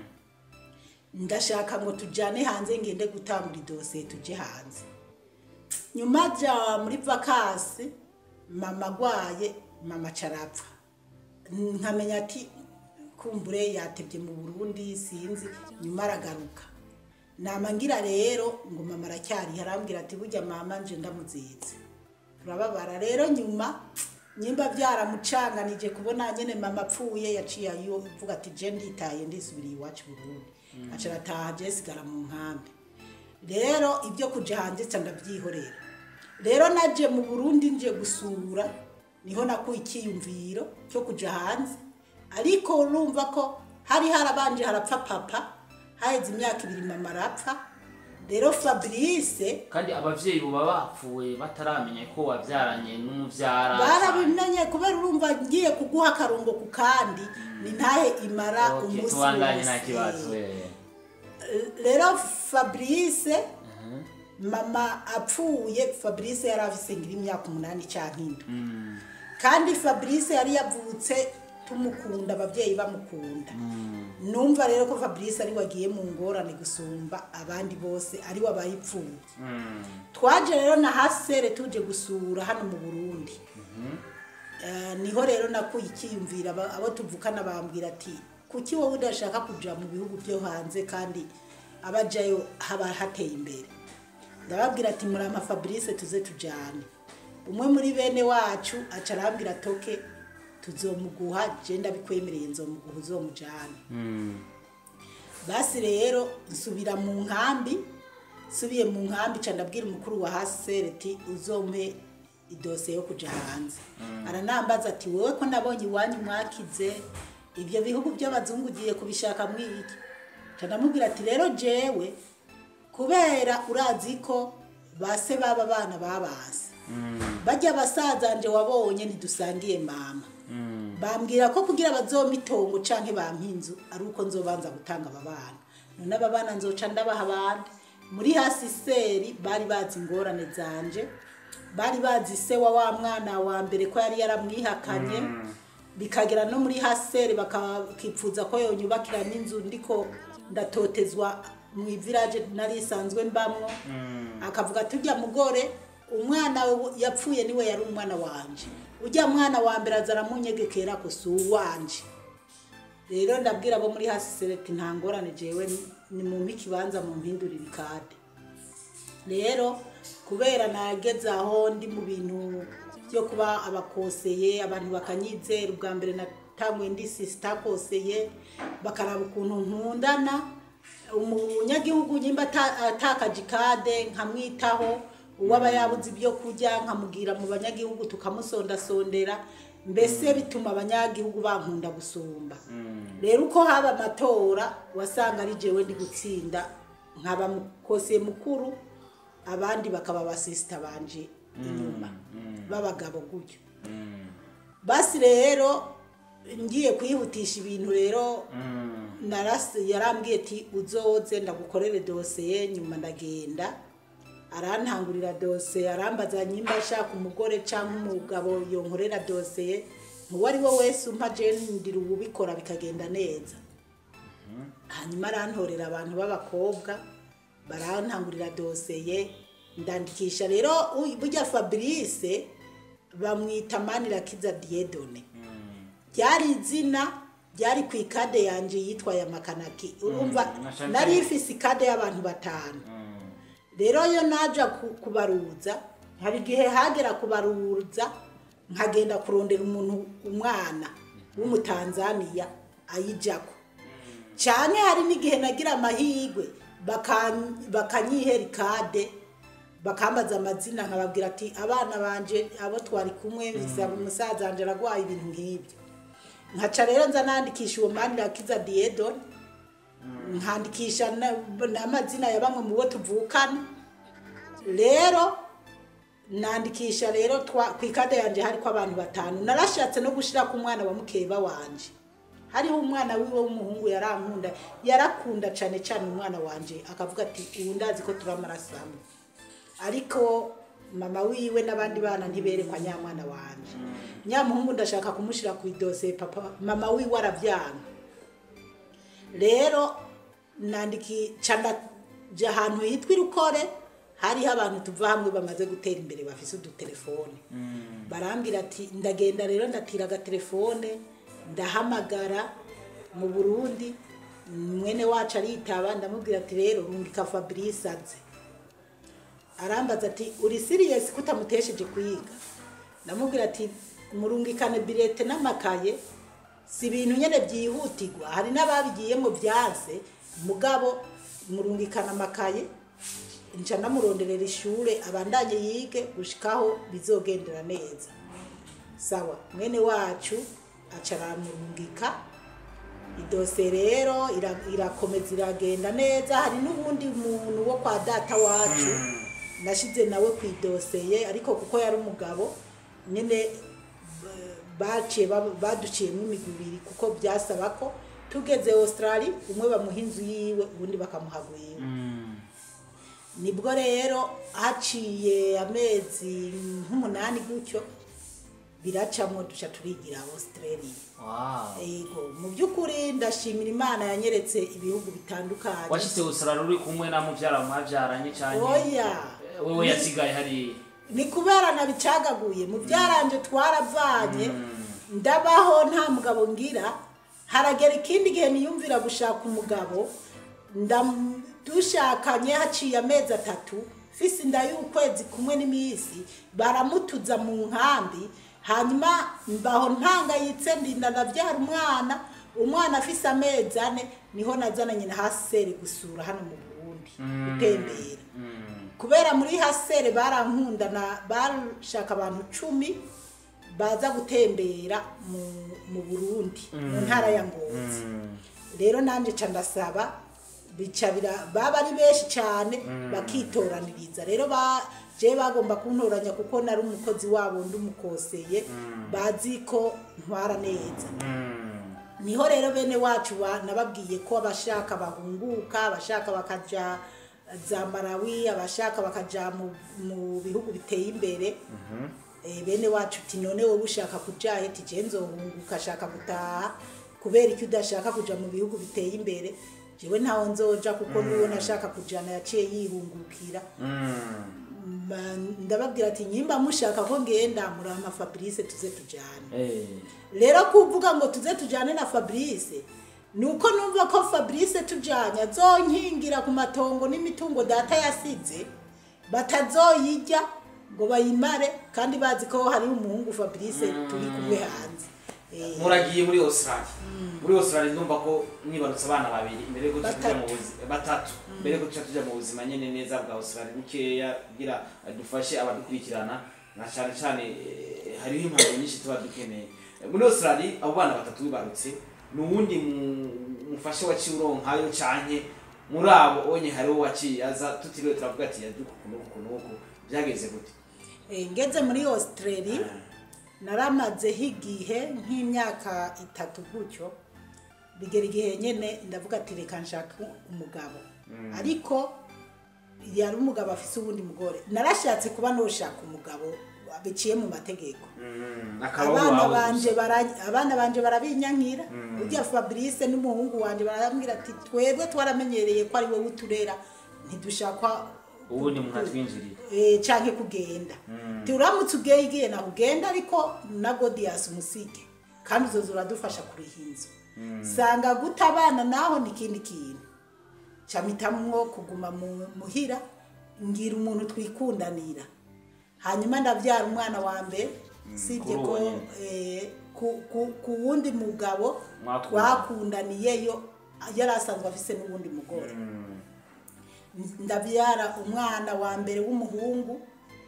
ndashaka ngo tujyane hanze ngende gutangura idosiye tujye hanze nyuma ajya muri vakasi mama agwaye mama carapfa nkamenya ati kumbure yatebye mu burundi sinzi nyuma aragaruka nama ngira rero ngo mama aracyari arambwira ati burya mama nje ndamuzize turababara rero nyuma nyimba byaramucanganije kubona nyene mama apfuye yaciye avuga ati je nditaye ndisubiriye iwacu burundi aca arataha je sigara mu nkambi rero ibyo kuja hanze ca ndabyihorera rero naje mu burundi nje gusura niho nakuye icyiyumviro cyo kuja hanze ariko urumva ko hari harabanje harapfa papa haheze imyaka ibiri mama arapfa rero fabrice kandi abavyeyi buba bapfuye bataramenya ko wavyaranye n'umuvyara barabimenye kubera urumva ngiye kuguha akarongo ku kandi ni ntahe imara Okay, umunsi tubandanye nta wose. kibazo eh. rero fabrice mama apfuye fabrice yari afise ngira imyaka umunani cyangwa indwi kandi fabrice yari yavutse tumukunda ababyeyi bamukunda numva rero ko fabrice ari wagiye mu ngorane gusumba abandi bose ari we abayipfuye twaje rero na hasere tuje gusura hano mu burundi Eh, niho rero nakuye ikiyumvira aba- abo tuvukana bambwira ati kuki wowe udashaka kuja mu bihugu byo hanze kandi abajayo haba hateye imbere ndababwira ati muri ama fabrice tuze tujane umwe muri bene wacu aca arambwira toke tuzomuguha je ndabikwemereye nzomuguha uzomujane basi rero nsubira mu nkambi nsubiye mu nkambi ca ndabwira umukuru wa hasere ati uzompe idosiye yo kuja hanze aranambaza ati wowe ko nabonye iwanyu mwakize ibyo bihugu by'abazungu ugiye kubishaka mwiki ca ndamubwira ati rero jewe kubera urazi ko base baba bana babanse bajya basazanje wabonye ntidusangiye mama bambwira ko kugira bazompa itongo canke bampa inzu ari uko nzobanza gutanga aba bana none aba bana nzoca ndabaha abandi muri hasi seri bari bazi ingorane zanje bari bazi se wa wa mwana wa mbere ko yari yaramwihakanye bikagera no muri haseri bakipfuza ko yonyubakira n'inzu ndiko ndatotezwa mu iviraje nari isanzwe mbamwo akavuga ati ujya mugore umwana we yapfuye niwe yari umwana wanje ujya mwana wa mbere aza aramunyegekera ko si uwanje rero ndabwira abo muri hasi sereti nta ngorane jewe ni mu ikibanza mu mpindurire ikade rero kubera nageze aho ndi mu bintu byo kuba abakoseye abantu bakanyizera ubwa mbere natanguye ndi sitakoseye bakaraba ukuntu nkundana umunyagihugu nyimba ata- atakaje ikade nkamwitaho uwaba yabuze ibyo kurya nkamubwira mu banyagihugu tukamusondasondera mbese bituma abanyagihugu bankunda gusumba rero uko haba amatora wasanga ari jewe ndi gutsinda nkaba mukoseye mukuru abandi bakaba abasisita banje inyuma b'abagabo gutyo basi rero ngiye kwihutisha ibintu rero narasi yarambwiye ati uzoze ndagukorere dosiye nyuma ndagenda arantangurira dosiye arambaza nyimba ashaka umugore cyangwa umugabo yonkorera dosiye uwo ari we wese umpa ndira ubikora bikagenda neza hanyuma arantorera abantu b'abakobwa barantangurira dosiye ndandikisha rero uyu- burya fabrice bamwita manirakiza diedone ryari izina ryari ku ikade yanjye yitwaye amakanaki urumva na Chantal. nari ifise ikade y'abantu batanu rero iyo naja ku- kubaruza hari igihe hagera kubaruza nkagenda kurondera umuntu umwana w'umutanzaniya ayijako cyane hari n'igihe nagira amahirwe bakan- bakanyihera ikade bakambaza amazina nkababwira ati abana banje abo twari kumwe bisaba umusaza wanje aragwaye ibintu nk'ibyo nkaca rero nza nandikisha uwo mani rakiza diedon nkandikisha na- n'amazina ya bamwe mu bo tuvukana rero nandikisha rero twa ku ikade yanjye hariko abantu batanu narashatse no gushira ku mwana wa mukeba wanje hariho umwana wiwe w'umuhungu yarankunda yarakunda cane cane umwana wanje akavuga ati ubu ndazi ko turi amaraso amwe ariko mama wiwe n'abandi bana ntiberekwa nyamwana wanje nyamuhungu ndashaka kumushira ku idose papa mama wiwe aravyanga rero nandiki ja ahantu hitwa irukore hariho abantu tuva hamwe bamaze gutera imbere bafise udutelefone barambwira ati ndagenda rero ndatira agatelefone ndahamagara mu burundi mwene wacu aritaba ndamubwira ati rero rungika fabrice aze arambaza ati uri siriyesi ko utamutesheje kwiga ndamubwira ati murungikane birete n'amakaye si ibintu nyine byihutirwa hari n'ababigiyemo byanse mugabo murungikana amakaye nca namuronderera ishure abandanye yige gushikaho bizogendera neza sawa mwene wacu aca aramurungika idose rero ira- irakomeza iragenda neza hari n'ubundi muntu wo kwa data wacu nashize nawe ku idoseye ariko kuko yari umugabo nyine eh, baciye bab- baduciyemo imigwi ibiri kuko byasaba ko tugeze australia umwe bamuha inzu yiwe ubundi bakamuha gwiwe nibwo rero haciye amezi nk'umunani gutyo biracamo duca turigira australia Wow. Ego, mu by'ukuri ndashimira imana yanyeretse ibihugu bitandukanye washitse usara ruri kumwe na muvyara mwavyaranye canke oya wewe Ni- yasigaye hari ni kubera nabicagaguye mu byaranje twaravanye ndabaho nta mugabo ngira haragera ikindi gihe niyumvira gushaka umugabo ndam- dushakanye haciye amezi atatu fisi inda y'ukwezi kumwe n'iminsi baramutuza mu nkambi hanyuma mbaho ntangayitse ndinda ndabyara umwana umwana afise amezi ane niho nazananye na haseri gusura hano mu burundi gutembera kubera muri hasere barankundana bashaka abantu cumi baza gutembera mu, mu burundi mu ntara ya ngozi rero nanjye ca ndasaba bica bira- baba ari benshi cyane bakitoraniriza rero ba je bagomba kuntoranya kuko nari umukozi wabo ndumukoseye bazi ko ntwara neza niho rero bene wacu ba- nababwiye ko abashaka bahunguka abashaka bakaja za marawi abashaka bakaja mu, mu bihugu biteye imbere eh, bene wacu uti none wowe ushaka kuja he tije nzohunguka ashaka gutaha kubera iki udashaka kuja mu bihugu biteye imbere jewe ntaho nzoja kuko n'uwo nashaka kujana yaciye yihungukira Ba- ndababwira ati nyimba mushaka ko ngenda murama fabrice tuze tujane Eh, rero kuvuga ngo tuze tujyane na fabrice ni uko numva ko fabrice tujyanye azonkingira ku matongo n'imitungo data yasize batazoyijya ngo bayimare kandi bazi ko hari umuhungu fabrice turi kumwe hanze Eh, muragiye muri australia muri australia ndumva ko mwibarutse abana babiri mbere yuko tuja Batatu. mu buzima batatu mbere yuko tuja tuja mu buzima nyene neza bwa australia bukeya kugira dufashe abadukurikirana na cyane cyane eh, hariho impamvu nyinshi tuba dukeneye Eh, muri australia abo bana batatu bibarutse ni uwundi mu- mufashe waciye uronkayo canke muri abo onye hariho waciye aza tutiriwe turavuga ati yaduka ukuntu ukuntu uku byageze gute eh, ngeze muri australia naramazeho igihe nk'imyaka itatu gutyo bigera igihe nyine ndavuga ati reka nshaka umugabo ariko yari umugabo afise uwundi mugore narashatse kuba nushaka umugabo biciye mu mategeko Mm, akaba abana uwawe banje gusa. bara- abana banje barabinyankira burya fabrice n'umuhungu wanje barambwira ati twebwe twaramenyereye ko ari wowe uturera ntidushakwa ubundi muntu atwinjiriye eh, canke kugenda ti uramutse ugiye igiye naho ugenda ariko na godiyasi umusige kandi uzoza uradufasha kuriha inzu sanga guta abana naho ni ikindi kintu camitamwo kuguma mu- muhira ngira umuntu twikundanira hanyuma ndabyara umwana wa mbere sibye kuri ko uwo nyene. eh, ku- ku- ku wundi mugabo Mwakundana. twakundaniyeyo yari asanzwe afise n'uwundi mugore ndabyara umwana wa mbere w'umuhungu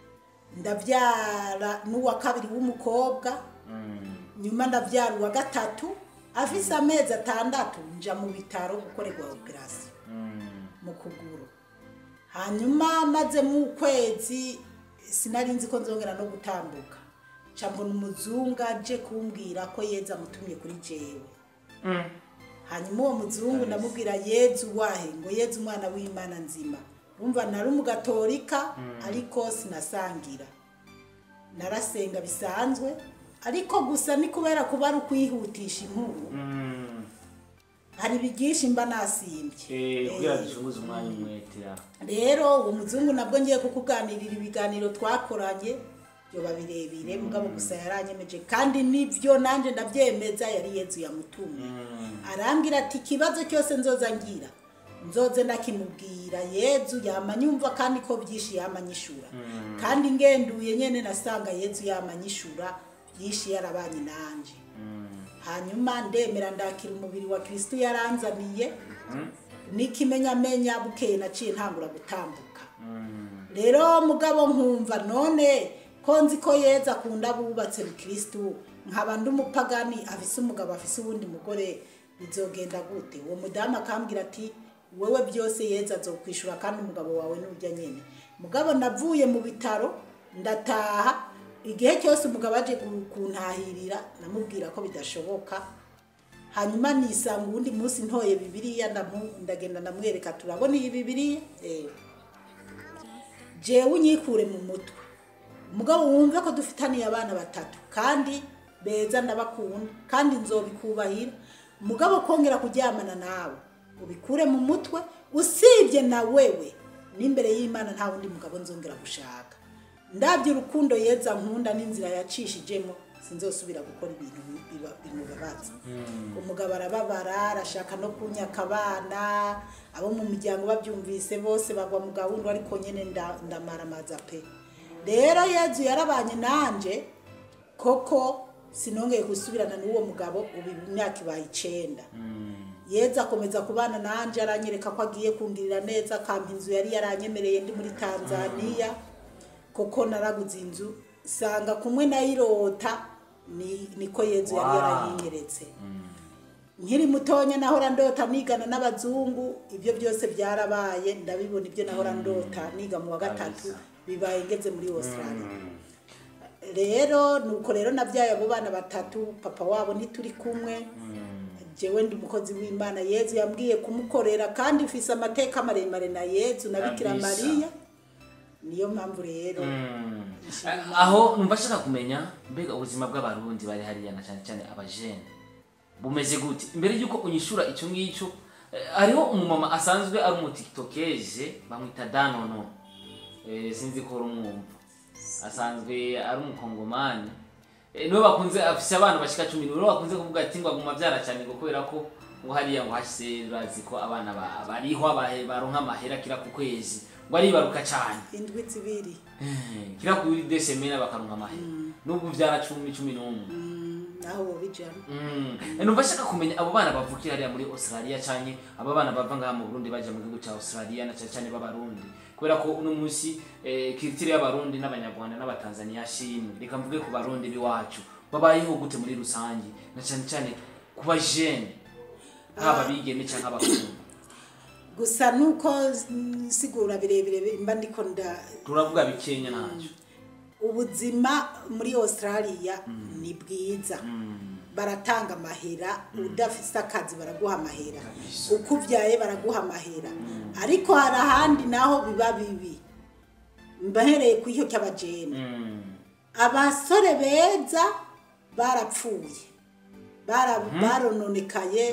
ndabyara n'uwa kabiri w'umukobwa nyuma ndabyara uwa gatatu afise amezi atandatu nja mu bitaro gukorerwa operasiyo mu kuguru hanyuma maze mu kwezi sinari nzi ko nzongera no gutambuka nca mbona umuzungu aje kumbwira ko yeza amutumye kuri jewe hanyuma uwo muzungu ndamubwira yezu wahe ngo yezu umwana w'imana nzima urumva nari umugatolika ariko sinasangira narasenga bisanzwe ariko gusa ni kubera kuba ari ukwihutisha inkuru hari ibigisha mba nasimbye kugira Eh, ducunguze umwanya umwetera rero uwo muzungu nabwo ngiye kukuganirira ibiganiro twakoranye byoba birebire mugabo gusa yaranyemeje kandi nibyo nanjye ndabyemeza yari yezu yamutumye arambwira ati ikibazo cyose nzoza ngira nzoze ndakimubwira yezu yamanyumva kandi ko byinshi yamanyishura kandi ngenduye nyene nasanga yezu yamanyishura byinshi yarabanye nanje hanyuma ndemera ndakira umubiri wa kristo yaranzaniye n'ikimenyamenya bukeye naciye ntangura gutambuka rero mugabo nkumva none ko nzi ko yeza akunda bubatse kristo nkaba ndi umupagani afise umugabo afise uwundi mugore bizogenda gute uwo mudamu akambwira ati wewe byose yeza azokwishura kandi umugabo wawe n'urya nyene mugabo navuye mu bitaro ndataha igihe cyose umugabo aje ku- kuntahirira namubwira ko bidashoboka hanyuma nisanga uwundi munsi ntoye bibiriya ndamu- ndagenda ndamwereka turabona iyi bibiriya Eh. jewe unyikure mu mutwe umugabo wumve ko dufitaniye abana batatu kandi beza ndabakunda kandi nzobikubahira umugabo kongera kuryamana nawe ubikure mu mutwe usibye na wewe n'imbere y'imana nta wundi mugabo nzongera gushaka ndabye urukundo yeza nkunda n'inzira yacishijemo sinzosubira gukora ibintu bi- biba- bimubabaza umugabo arababara arashaka no kunyaka abana abo mu miryango babyumvise bose bagwa mu gahunda ariko nyine nda- ndamaramaza pe rero yezu yarabanye nanje koko sinongeye gusubirana n'uwo mugabo ubu imyaka ibaye icenda yeza akomeza kubana nanje aranyereka ko agiye kungirira neza akampa inzu yari yaranyemereye ndi muri tanzaniya koko naraguze inzu sanga kumwe nayirota ni niko yezu yari Wow. yarayinyeretse nkiri mutonya nahora ndota nigana n'abazungu ibyo byose byarabaye ndabibona ibyo nahora ndota niga mu wa gatatu bibaye ngeze muri australia rero nuko rero nabyaye abo bana batatu papa wabo ntituri kumwe jewe ndi umukozi w'imana yezu yambwiye kumukorera kandi mfise amateka maremare na yezu na bikira Kabisa. mariya niyo mpamvu rero aho numva ashaka kumenya mbega ubuzima bw'abarundi bari hariya na cyane cyane abajene bumeze gute imbere y'uko unyishura icyo ngicyo eh, hariho umumama asanzwe ari umutikitokeje bamwita danono Eh, sinzi ko uri umwumva asanzwe ari umukongomani Eh, niwe bakunze afise abana bashika cumi niwe bakunze kuvuga ati ngo aguma abyara cyane ngo kubera ko ngo hariya ngo hashise urazi ko abana ba- bariho abahe- baronka amahera kira ku kwezi ngo aribaruka cyane indwi zibiri kira kuri desemena bakaronka amahera nubwo byara cumi cumi n'umwe Mm, naho wobijana Mm. numva ashaka kumenya abo bana bavukira hariya muri australia canke abo bana bava ngaha mu burundi baja mu gihugu ca australia na cane cane b'abarundi kubera ko uno munsi eh, kiritire y'abarundi n'abanyarwanda n'abatanzania shimwe reka mvuge ku barundi b'iwacu babayeho gute muri rusange na cane cane ku bajene haba bigeme canke abakunda gusa nuko mm, sigura birebire mba ndiko nda turavuga bikenya ntacyo ubuzima muri australia ni bwiza baratanga amahera udafite akazi baraguha amahera uko ubyaye baraguha amahera ariko hari ahandi naho biba bibi mbahereye ku icyo cy'abajene abasore beza barapfuye bara- barononekaye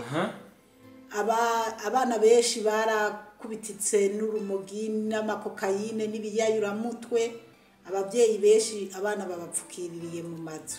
aba- abana benshi barakubititse n'urumogi n'amakokayine n'ibiyayuramutwe ababyeyi benshi abana babapfukiririye mu mazu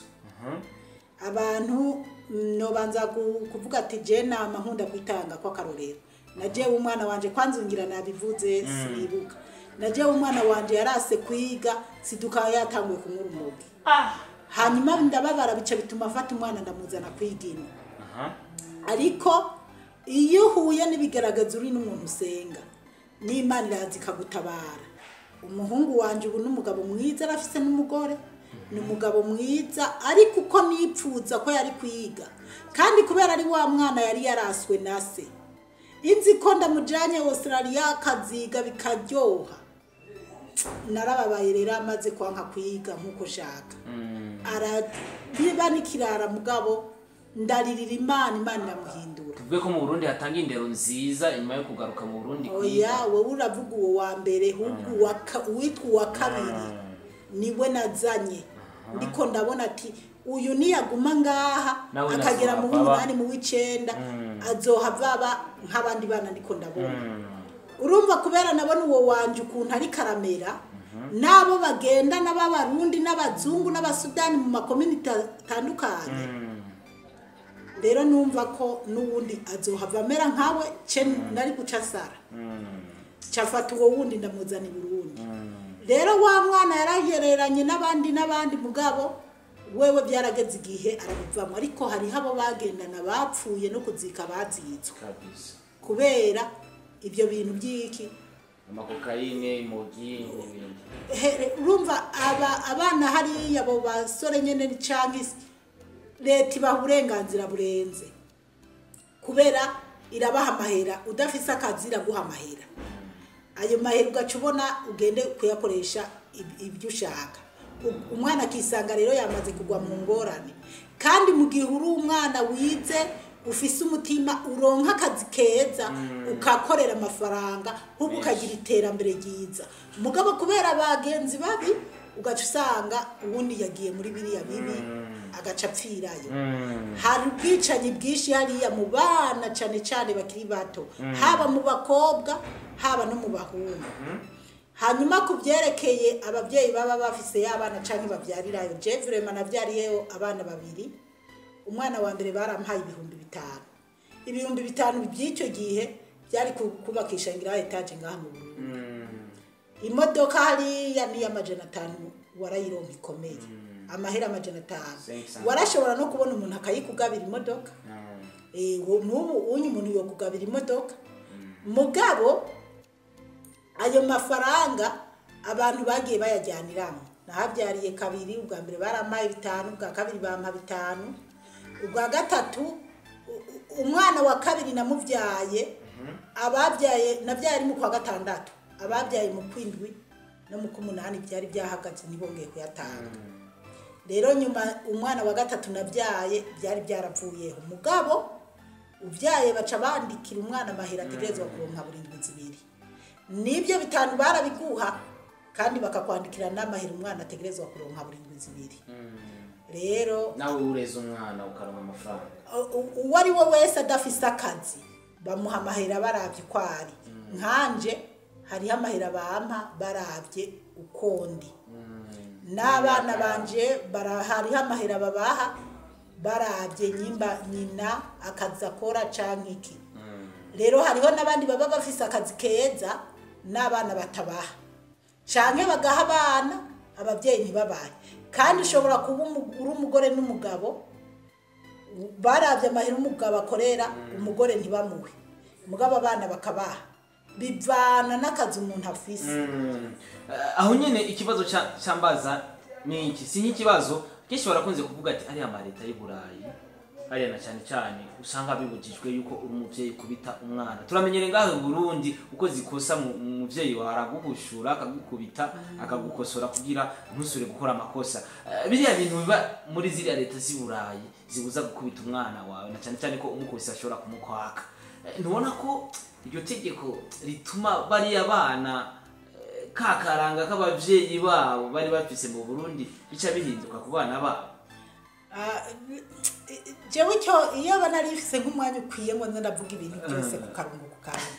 abantu mm, nobanza gu- kuvuga ati je nama nkunda kwitanga ko akarorero na jewe umwana wanje kwanzungira nabivuze sinibuka najewe umwana wanje yarase kwiga siduka yatanguye kunywa urumogi hanyuma ndababara bica bituma afata umwana ndamuzana kwigina aha ariko iyo uhuye n'ibigaragaza uri n'umuntu usenga n'imana iraza ikagutabara umuhungu wanjye ubu n'umugabo mwiza arafise n'umugore ni umugabo mwiza ariko uko nipfuza ko yari kwiga kandi kubera ari wa mwana yari yaraswe na se inzi ko ndamujyanye Australia akaziga bikaryoha narababaye rero amaze kwanka kwiga nk'uko ushaka arabiba n'ikirara mugabo ndaririra imana imana iramuhindura tuvuge ko mu burundi hatanga indero nziza inyuma yo kugaruka mu burundi oya kwiga wowe uravuga uwo wa mbere ahubwo uwa ka- uwitwa uwa kabiri niwe nazanye ndiko ndabona ati uyu niyaguma ngaha Nawe akagera mu nazohava aba- w'umunani mu w'icenda azohava aba nk'abandi bana ndiko ndabona urumva kubera nabona uwo wanje ukuntu ari karamera n'abo bagendana b'abarundi n'abazungu n'abasudani mu makominiti atandukanye rero numva ko n'uwundi azohava amera nkawe ce nari guca sara cafata uwo wundi ndamuzana i burundi rero wa mwana yaragereranye n'abandi n'abandi mugabo wewe byarageze igihe arabivamo ariko hariho abo bagendana bapfuye no kuzika bazitswe kabisa kubera ibyo bintu by'iki amakokayine imogi n'ibindi He- urumva aba abana hariya abo basore nyene canke isi leta ibaha uburenganzira burenze kubera irabaha amahera udafise akazi iraguha amahera ayo mahera ugaca ubona ugende kuyakoresha ib- ibyo ushaka U- umwana akisanga rero yamaze kugwa mu ngorane kandi mu gihe uri umwana wize ufise umutima uronka akazi keza ukakorera amafaranga ahubwo ukagira iterambere ryiza mugabo kubera abagenzi babi ugaca usanga ubundi yagiye muri biriya bibi agaca apfirayo hari ubwicanyi bwinshi hariya mu bana cyane cyane bakiri bato haba mu bakobwa haba no mu bahungu hanyuma ku byerekeye ababyeyi baba bafise abana cyangwa babyarirayo jevurema nabyariyeyo abana babiri umwana wa mbere baramuhaye ibihumbi bitanu ibihumbi bitanu by'icyo gihe byari ku- kubakisha ngira etaje ngaha mu Burundi imodoka hariya ni iy'amajana atanu warayironka ikomeye amahera amajana atanu Thanks, warashobora no kubona umuntu akayikugabira imodoka Eh, uwo- n'ubu unyu umuntu yokugabira imodoka mugabo ayo mafaranga abantu bagiye bayajyaniramo nahabyariye kabiri ubwa mbere barampaye bitanu ubwa kabiri bampa bitanu ubwa gatatu u- u- umwana wa kabiri namubyaye ababyaye nabyaye ari mu kwa gatandatu ababyaye mu kwindwi no mu k'umunani byari byahagaze ntibongeye kuyatanga rero nyuma umwana wa gatatu nabyaye byari byaravuyeho mugabo ubyaye baca bandikira umwana amahera ategerezwa kuronka buri ndwi zibiri nibyo bitanu barabiguha kandi bakakwandikira n'amahera umwana ategerezwa kuronka buri ndwi zibiri rero nawe ureze umwana ukaronka amafaranga u- u- uwo ari we wese adafise akazi bamuha amahera barabye uko ari nkanje hariho amahera bampa barabye ukondi n'abana banje bara- hariho amahera babaha barabye nyimba nyina akazi akora canke iki rero hariho n'abandi baba bafise akazi keza n'abana batabaha canke bagaha abana ababyeyi ntibabahe kandi ushobora kuba umu- uri umugore n'umugabo barabye amahera umugabo akorera umugore ntibamuhe umugabo abana bakabaha bivana n'akazi umuntu afise Eh, aho nyine ikibazo cya- cyambaza ni iki si nk'ikibazo kenshi barakunze kuvuga ati ariya amaleta y'i burayi hariya na cyane cyane usanga bibujijwe yuko uri umubyeyi ukubita umwana turamenyere ngaho i burundi uko zikosa mu- umubyeyi wawe araguhushura akagukubita akagukosora kugira ntusure gukora amakosa Eh, biriya bintu biba muri ziriya leta z'i burayi zibuza gukubita umwana wawe na cyane cyane ko umukubise ashobora kumukwaka Eh, ntubona ko iryo tegeko rituma bariya bana eh, ka karanga k'ababyeyi babo bari bafise mu burundi bica bihinduka ku bana babo Ah, jewe icyo iyo aba narifise nk'umwanya ukwiye ngo nze ndavuga ibintu byose ku karungu ku kandi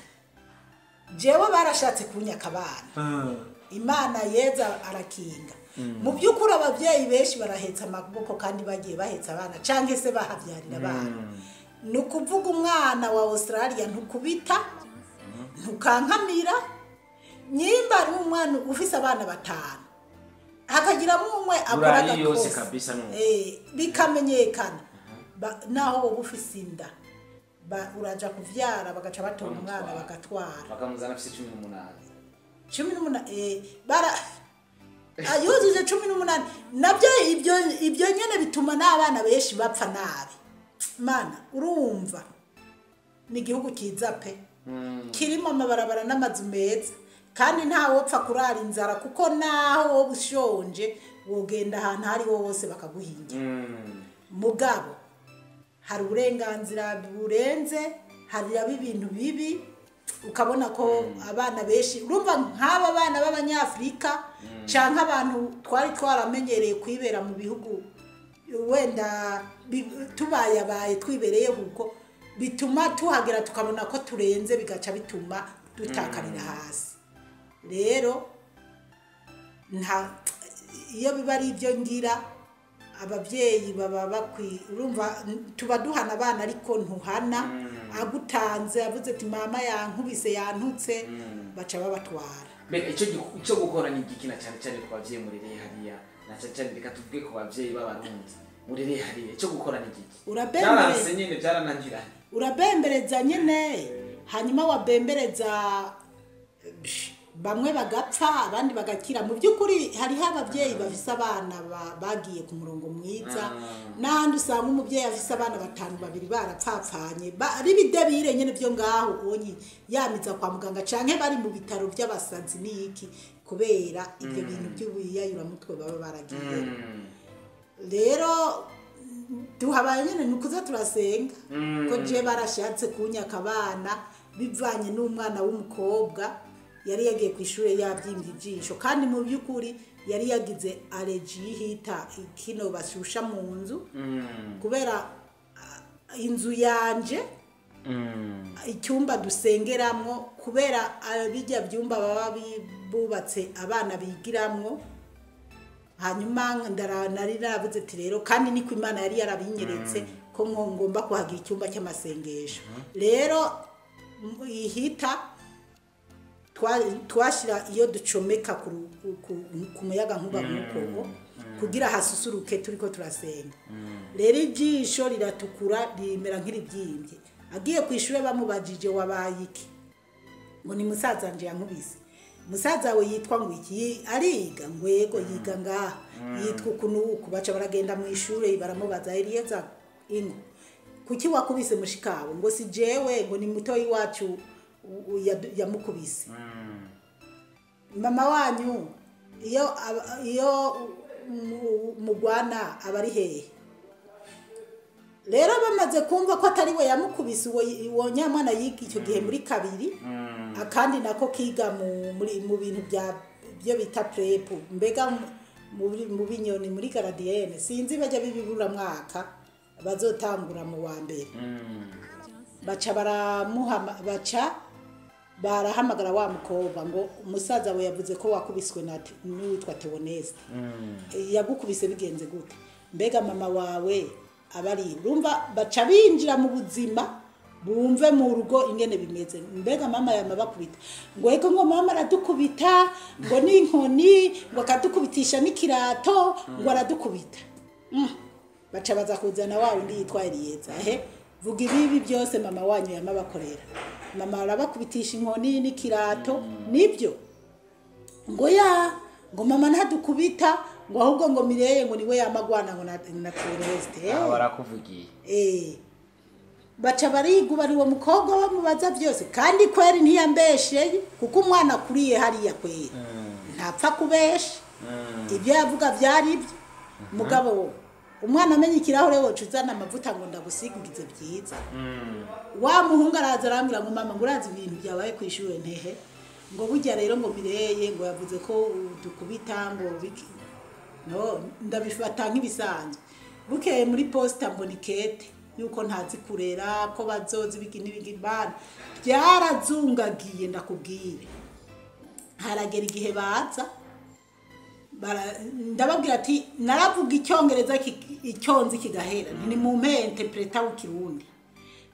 jewe barashatse kunyaka abana imana yeza arakinga mu by'ukuri ababyeyi benshi barahetse amaboko kandi bagiye bahetse abana cyangwa se bahabyarira abana ni ukuvuga umwana wa australia ntukubita ntukankamira nyimba ari umwana ufise abana batanu hakagiramo umwe akora Burari yose agakosa kabisa ni uko. Eh, bikamenyekana Ba- naho wowe ufise inda ba- uraja kuvyara bagaca batora umwana bagatwara bakamuzana afite cumi n'umunani cumi n'umunani eh, bara Ah, yujuje cumi n'umunani nabyo ibyo ibyo nyene bituma n'abana benshi bapfa nabi mana urumva ni igihugu kiza pe kirimo amabarabara n'amazu meza kandi nta wopfa kurara inzara kuko naho wowe ushonje wogenda ahantu aho ari ho hose bakaguhingira mugabo hari uburenganzira burenze haraba ibintu bibi ukabona ko abana benshi urumva nk'aba bana b'abanyafurika cyangwa abantu twari twaramenyereye kwibera mu bihugu wenda bi- tubayabaye twibereye kuko bituma tuhagera tukabona ko turenze bigaca bituma dutakarira hasi rero nta iyo biba ari ibyo ngira ababyeyi baba bakwiye urumva tuba duhana abana ariko ntuhana agutanze avuze ati mama yankubise yantutse baca babatwara mbega icyo giku- icyo gukora ni igikina cyane cyane ku babyeyi murereye hariya na cyane cyane reka tuvuge ku babyeyi b'abarundi murereye hariya icyo gukora ni igiki Urabembereza. byaranse nyine byarananiranye urabembereza nyine hanyuma wabembereza psh, bamwe bagapfa abandi bagakira mu by'ukuri hariho ababyeyi bafise abana ba- bagiye ku murongo mwiza n'ahandi usanga umubyeyi afise abana batanu babiri barapfapfanye ba- ari bidebire nyine byo ngaho ubonye yamiza kwa muganga canke bari mu bitaro by'abasazi n'iki kubera ibyo bintu by'ubuyayuramutwe baba baragiye rero duhabaye nyine ni ukuza turasenga ko je barashatse kunyaka abana bivanye n'umwana w'umukobwa yari yagiye ku ishuri yabyimbye ijisho kandi mu by'ukuri yari yagize aleji y'ihita kino bashusha mu nzu kubera ah, inzu yanje icyumba dusengeramwo kubera ah, bijya byumba baba bi- bubatse abana bigiramwo hanyuma ndara nari naravuze ati rero kandi niko imana yari yarabinyeretse ko ngo ngomba kuhagira icyumba cy'amasengesho rero m- ihita twa- twashyira iyo ducomeka ku ru- ku- ku- ku muyaga nkuba nk'uko kugira hasusuruke turi ko turasenga rero ijisho riratukura rimera nk'iribyimbye agiye ku ishuri bamubajije wabaye iki ngo ni musaza nje yankubise musaza we yitwa ngo iki Yi- ariga ngo yego yiga ngaha yitwa uku n'uku baca baragenda mu ishuri baramubaza eliyeza ingo kuki wakubise mushikawe ngo si jewe ngo ni mutoyi wacu u- u- yadu- yamukubise mama wanyu iyo aba- iyo mu- mugwana aba ari hehe rero bamaze kumva ko atari we yamukubise uwo uwo nyamwana yiga icyo gihe muri kabiri akandi nako kiga mu muri mu bintu bya byo bita prepu mbega mu- muri- mu binyoni muri garadiyene sinzi bajya bibibura mwaka bazotangura mu wa mbere baca baramuhama baca barahamagara wa mukobwa ngo umusaza we yavuze ko wakubiswe na Te- n'uwitwa Theoneste yagukubise bigenze gute mbega mama wawe abari urumva baca binjira mu buzima bumve mu rugo ingene bimeze mbega mama yama bakubita ngo ego ngo mama aradukubita ngo n'inkoni ngo akadukubitisha n'ikirato ngo aradukubita Mm. baca baza kuzana wa wundi yitwa Eliyeza he vuga ibibi byose mama wanyu yama bakorera mama arabakubitisha inkoni n'ikirato nibyo ngo ya ngo mama ntadukubita ngo ahubwo ngo mireye ngo niwe yamagwana ngo na, na Celeste aho barakuvugiye eh baca bariguba ari uwo mukobwa bamubaza byose kandi kweri ntiyambesheye kuko umwana akuriye hariya kweri ntapfa kubesha ibyo yavuga byari ibyo mugabo wo umwana amenya ikirahure woca uzana amavuta ngo ndagusigurize byiza wa muhungu araza arambwira ngo mama ngo urazi ibintu byabaye ku ishuri ntehe ngo burya rero ngo mireye ngo yavuze ko dukubita ngo biki no ndabifata nk'ibisanzwe bukeye muri posita mbonikete yuko ntazi kurera ko bazozi ibiki n'ibiki bana byarazungagiye ndakubwire haragera igihe baza bara- ndababwira ati naravuga icyongereza ki- icyonzi kigahera ni mu mente pereta w'ikirundi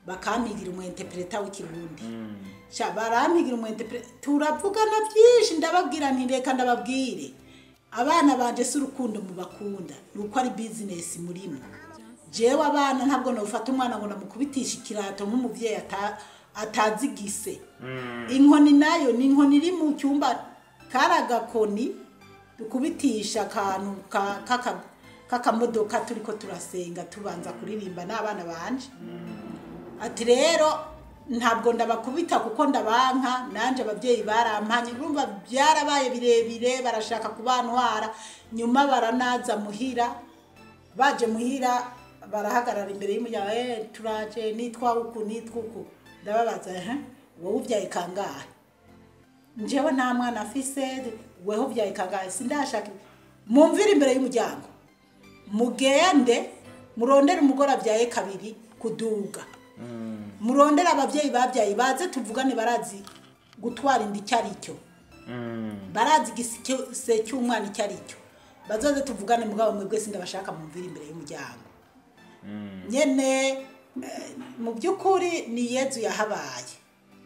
bakampigira umwentepereta w'ikirundi sha barampigira umwentepereta turavugana byinshi ndababwira nti reka ndababwire abana banje si urukundo mubakunda ni uko ari bizinesi murimo jewe abana ntabwo nofata umwana ngo namukubitisha ikirato nk'umubyeyi ata- atazi gise inkoni nayo ni inkoni iri mu cyumba kari agakoni dukubitisha akantu ka- k'aka- k'akamodoka turi ko turasenga tubanza kuririmba n'abana banje ati rero ntabwo ndabakubita kuko ndabanka nanjye ababyeyi barampanye urumva byarabaye birebire barashaka kubantwara nyuma baranaza muhira baje muhira barahagarara imbere y'umuryango eh turaje nitwa uku nitwa uku ndababaza eh wowe ubyaye kangahe njyewe nta mwana afise weho ubyaye kangahe sindashaka mumvire imbere y'umuryango mugende murondere umugore abyaye kabiri kuduga murondere ababyeyi babyaye baze tuvugane barazi gutwara inda icyo ari cyo barazi igise cy'umwana icyo ari cyo bazoze tuvugane mugabo mwe bwese ndabashaka mumvire imbere y'umuryango nyene eh, mu by'ukuri ni yezu yahabaye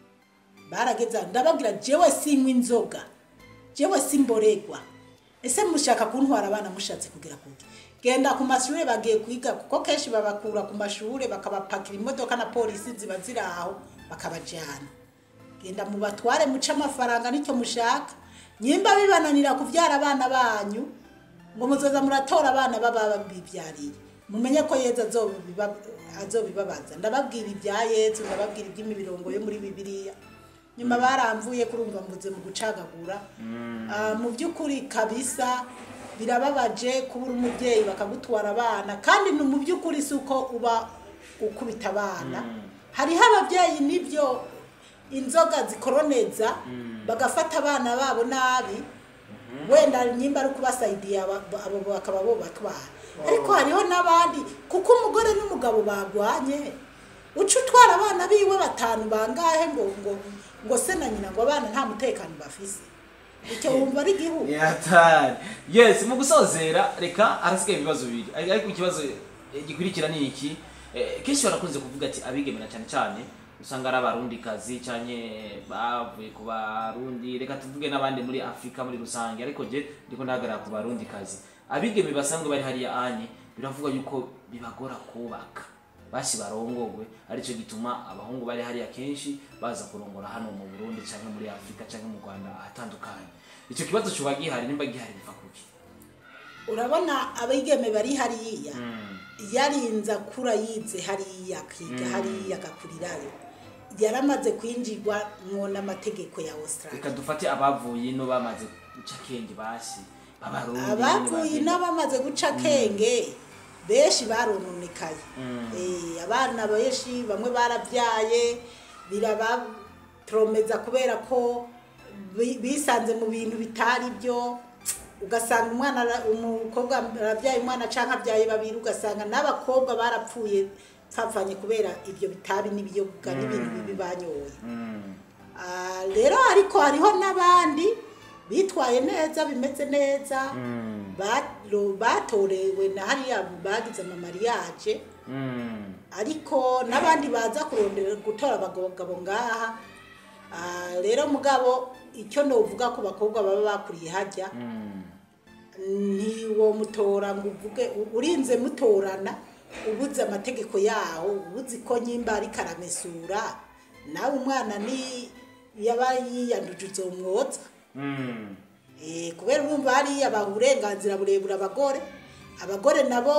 barageza ndababwira jewe sinywa inzoga jewe simboregwa ese mushaka kuntwara abana mushatse kugira kuki genda ku mashuri bagiye kwiga kuko kenshi babakura ku mashuri bakabapakira imodoka na polisi ziba ziri aho bakabajyana genda mubatware muce amafaranga nicyo mushaka nyimba bibananira kubyara abana banyu ngo muzoza muratora abana baba bibyariye mumenye ko yezu azobiba- azobibabaza ndababwira ibya yezu ndababwira iby'imirongo yo muri bibiliya nyuma baramvuye kurumva mvuze mu gucagagura Ah, mu by'ukuri kabisa birababaje kubura umubyeyi bakagutwara abana kandi ni mu by'ukuri si uko uba ukubita abana hariho ababyeyi n'ibyo inzoga zikoroneza bagafata abana babo nabi wenda nyimba ari ukubasayidiya aba- abo bakaba bo batwara ariko hariho n'abandi kuko umugore n'umugabo bagwanye uca utwara abana biwe batanu bangahe ngo ngo ngo se na nyina ngo abana nta mutekano bafise icyo wumva ari igihugu yatari yes mu gusozera reka harasigaye ibibazo bibiri Ariko- ariko ikibazo eh, gikurikira ni iki Eh, kenshi barakunze kuvuga ati abigemera cyane cyane usanga ari abarundi kazi cyane bavuye ku barundi reka tuvuge n'abandi muri afurika muri rusange ariko je ndiko ndahagarara ku barundi kazi abigeme basanzwe bari hariya anye biravuga yuko bibagora kubaka basi barongogwe aricyo gituma abahungu bari hariya kenshi baza kurongora hano mu burundi cyangwa muri afurika cyangwa mu rwanda ahatandukanye icyo kibazo kiba gihari nimba gihari biva kuki urabona abigeme bari hariya yarinze akura yize hariya akiga hariya agakurirayo yaramaze kwinjirwa mwo n'amategeko ya australia reka dufate abavuye ino bamaze guca akenge basi b'abarundi nyine abavuye bagenda. n'abamaze guca akenge benshi barononekaye Eh, abana benshi bamwe barabyaye birabatromeza kubera ko bi- bisanze mu bintu bitari byo ugasanga umwana ara- umukobwa arabyaye umwana canke abyaye babiri ugasanga n'abakobwa barapfuye pfapfanye kubera ibyo bitabi n'ibiyoga n'ibintu bibi banyoye Mm. Ah, rero ariko hariho n'abandi bitwaye neza bimeze neza Mm. baro- batorewe na hariya bagize amamariyaje Mm. ariko n'abandi baza kurondera gutora abagabo ngaha Ah, rero mugabo icyo novuga ku bakobwa baba bakuriye hajya Mm. ntiwo mutora ngo uvuge u- urinze mutorana ubuze amategeko yaho ubuze ko nyimba ariko aramesura nawe umwana ni yaba yiyanduje uzomwoza Mm. Eh, kubera urumva hariya baha uburenganzira burebure abagore abagore nabo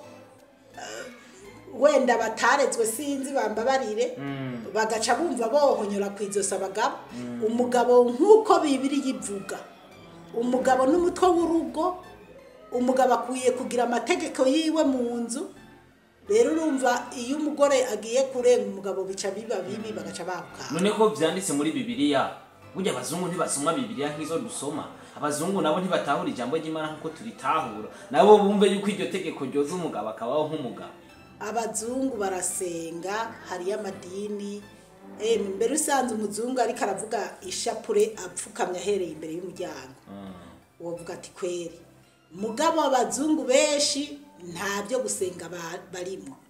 eh, wenda bataretswe sinzi bambabarire Mm. bagaca bumva bohonyora ku izosi abagabo umugabo nk'uko bibiri yivuga umugabo n'umutwe w'urugo umugabo akwiye kugira amategeko yiwe mu nzu rero urumva iyo umugore agiye kurenga umugabo bica biba bibi bagaca bahukana none ko byanditse muri bibiliya burya abazungu ntibasoma bibiliya nk'izo dusoma abazungu nabo ntibatahura ijambo ry'imana nk'uko turitahura nabo bumve yuko iryo tegeko ryoza umugabo akabaho nk'umugabo abazungu barasenga hariyo amadini eh, mbere usanze umuzungu ariko aravuga ishapure apfukamye ahereye imbere y'umuryango wovuga ati kweri mugabo abazungu benshi nta byo gusenga ba- barimo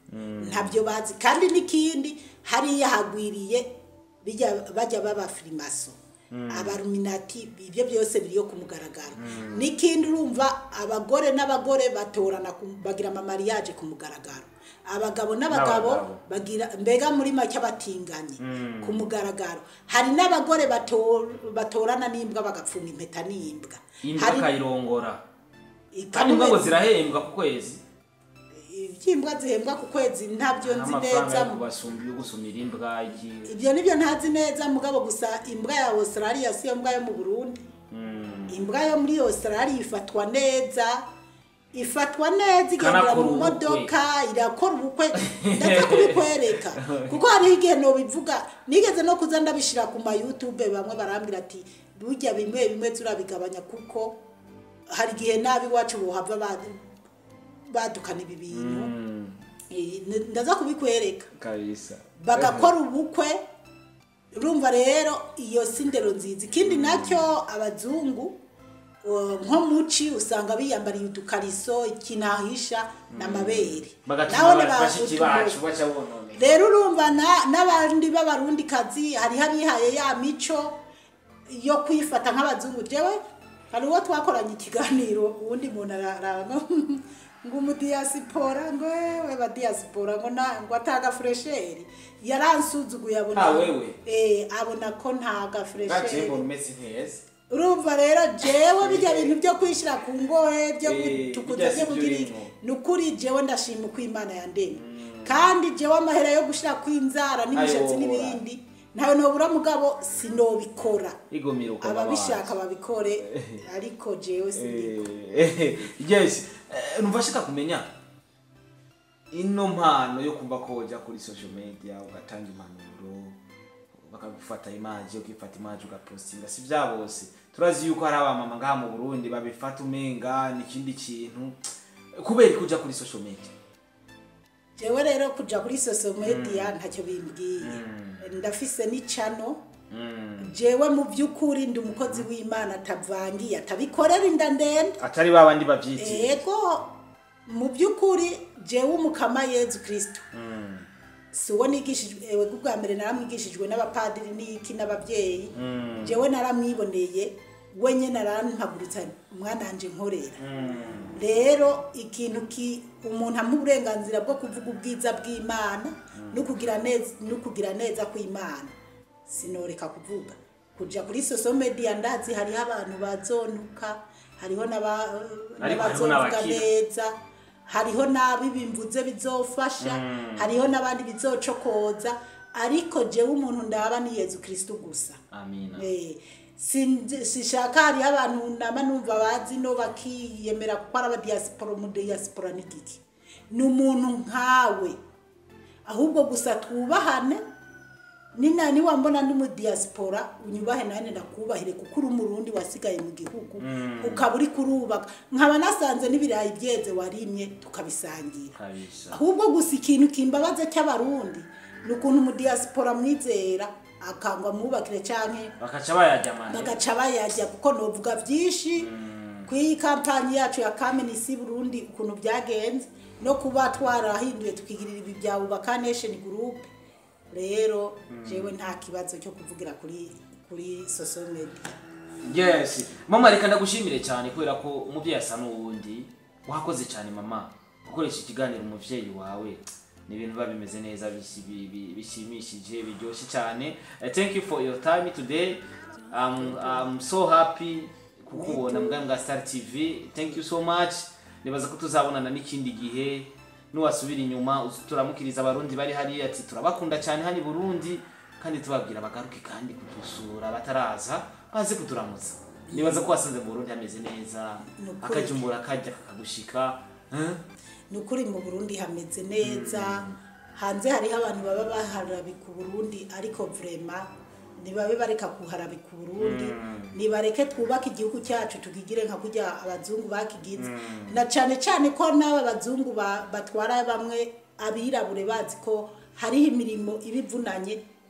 ntabyo bazi kandi n'ikindi hariya hagwiriye bijya- bajya baba firimaso abaruminati ibyo byose biriyo ku mugaragaro n'ikindi urumva abagore n'abagore batorana ku- bagira amamariyaje ku mugaragaro abagabo n'abagabo N'abagabo. bagira mbega muri make abatinganye ku mugaragaro hari n'abagore bato- batorana n'imbwa bagapfunga impeta n'imbwa imbwa Hari- akayirongora kandi Ikamuhe- imbwa ngo zirahembwa ku kwezi iby'imbwa zihembwa ku kwezi ntabyo nzi amafaranga neza yo kubasumba yo gusumira imbwa iki ibyo nibyo ntazi neza mugabo gusa imbwa ya australia si yo mbwa yo mu burundi imbwa yo muri australia ifatwa neza ifatwa neza igendera Ikanakora mu ubukwe. modoka irakora ubukwe ndetse kubikwereka kuko hariho igihe nobivuga nigeze no kuza ndabishira ku ma youtube bamwe barambwira ati burya bimwe bimwe turabigabanya kuko hari igihe nabi iwacu bohava badu- badukana ibi bintu Eh, ndaza kubikwereka kabisa bagakora ubukwe urumva rero iyo si ndero nziza ikindi nacyo abazungu uh, nko muci usanga biyambariye udukariso ikinahisha n'amabere bagatuma Naho bashiki niba- bacu baca bonone rero urumva na- n'abandi b'abarundikazi hariho abihaye ya mico yo kwifata nk'abazungu jewe hari uwo twakoranye ikiganiro uwundi muntu araraba ngo umudiyasipora ngo ewe badiyasipora ngo na ngo ataga furesheri yaransuzuguye abona Ah, wewe? eh abona ko ntaga gaciye furesheri ngo umeze neza urumva rero jewe bijya bintu byo kwishyira ku ngohe byo Eh, gutukuza bijya byo si byo kugira urimo. ni ukuri jewe ndashima uko imana yandemye kandi jewe amahera yo gushyira ku inzara n'imishatsi Ayobora. n'ibindi ntawe nobura mugabo sinobikora igomira uko ababishaka babikore ariko jewe sindiko yes Eh, numva shaka kumenya ino mpano yo kumva ko wajya kuri social media ugatanga impanuro bakagufata imaji ukifata imaji ugapostinga si bya bose turazi yuko hari abamama ngaha mu burundi babifata umenga ni ikindi kintu kubera kuja kuri social media jewe rero kuja kuri social media ntacyo bimbwiye ndafise n'icano jewe mu by'ukuri ndi umukozi w'imana atavangiye atabikorera inda ndende atari babandi bavyiti ego mu by'ukuri jewe umukama yezu kirisito si uwo nigishijwe ewe bwa mbere naramwigishijwe n'abapadiri n'iki n'ababyeyi jewe naramwiboneye we nyine arampagurutsa umwana wanje nkorera rero ikintu ki umuntu amuha uburenganzira bwo kuvuga ubwiza bw'imana no kugira neza no kugira neza kw'imana sinoreka kuvuga kuja kuri social media ndazi hariho abantu bazonuka hariho n'aba- hariho n'abazovuga n'abakira. neza hariho n'abo ibimvuze bizofasha hariho n'abandi bizocokoza ariko jewe umuntu ndaba ni yezu kristo gusa amina Eh, sin- sishaka hariho abantu nama numva bazi no bakiyemera ko ari abadiyasipora umudiyasipora ni giki ni umuntu nkawe ahubwo gusa twubahane nina niwambona ndi umudiyasipora unyubahe nane nakubahire kuko uri umurundi wasigaye mu gihugu ukaba uri kurubaka nkaba nasanze n'ibirayi byeze warimye tukabisangira kabisa ahubwo gusa ikintu kimbabaza cy'abarundi ni ukuntu umudiyasipora mwizera akangwa mwubakire canke bakaca bayajya amahera bagaca bayarya kuko novuga byinshi ku iyi kampanyi yacu ya kamenisi burundi ukuntu byagenze no kuba twarahinduye tukigirira ibi bya ubaka nation group rero jewe nta kibazo cyo kuvugira kuri kuri social media yes mama reka ndagushimire cyane kubera ko umubyeyi asa n'uwundi wakoze cyane mama gukoresha ikiganiro umuvyeyi wawe ni ibintu biba bimeze neza bishi- bi- bi- bishimishije biryoshye cyane Eh, thank you for your time today I'm, I'm so happy kukubona mbwa mbwa star tv thank you so much nibaza ko tuzabonana n'ikindi gihe nuwasubira inyuma uzi turamukiriza abarundi bari hariya ati turabakunda cyane hano i burundi kandi tubabwira bagaruke kandi kudusura bataraza baze kuturamutsa nibaza ko wasanze mu burundi hameze neza Ni ukuri. akajumbura kajya kakagushika eh? ni ukuri mu burundi hameze neza hanze hariho abantu baba baharabika uburundi ariko vrema ntibabe bareka kuharabika uburundi nibareke twubake igihugu cyacu tukigire nka kurya abazungu bakigize na cyane cyane ko n'aba bazungu ba- batwara bamwe abirabure bazi ko hariho imirimo iba ivunanye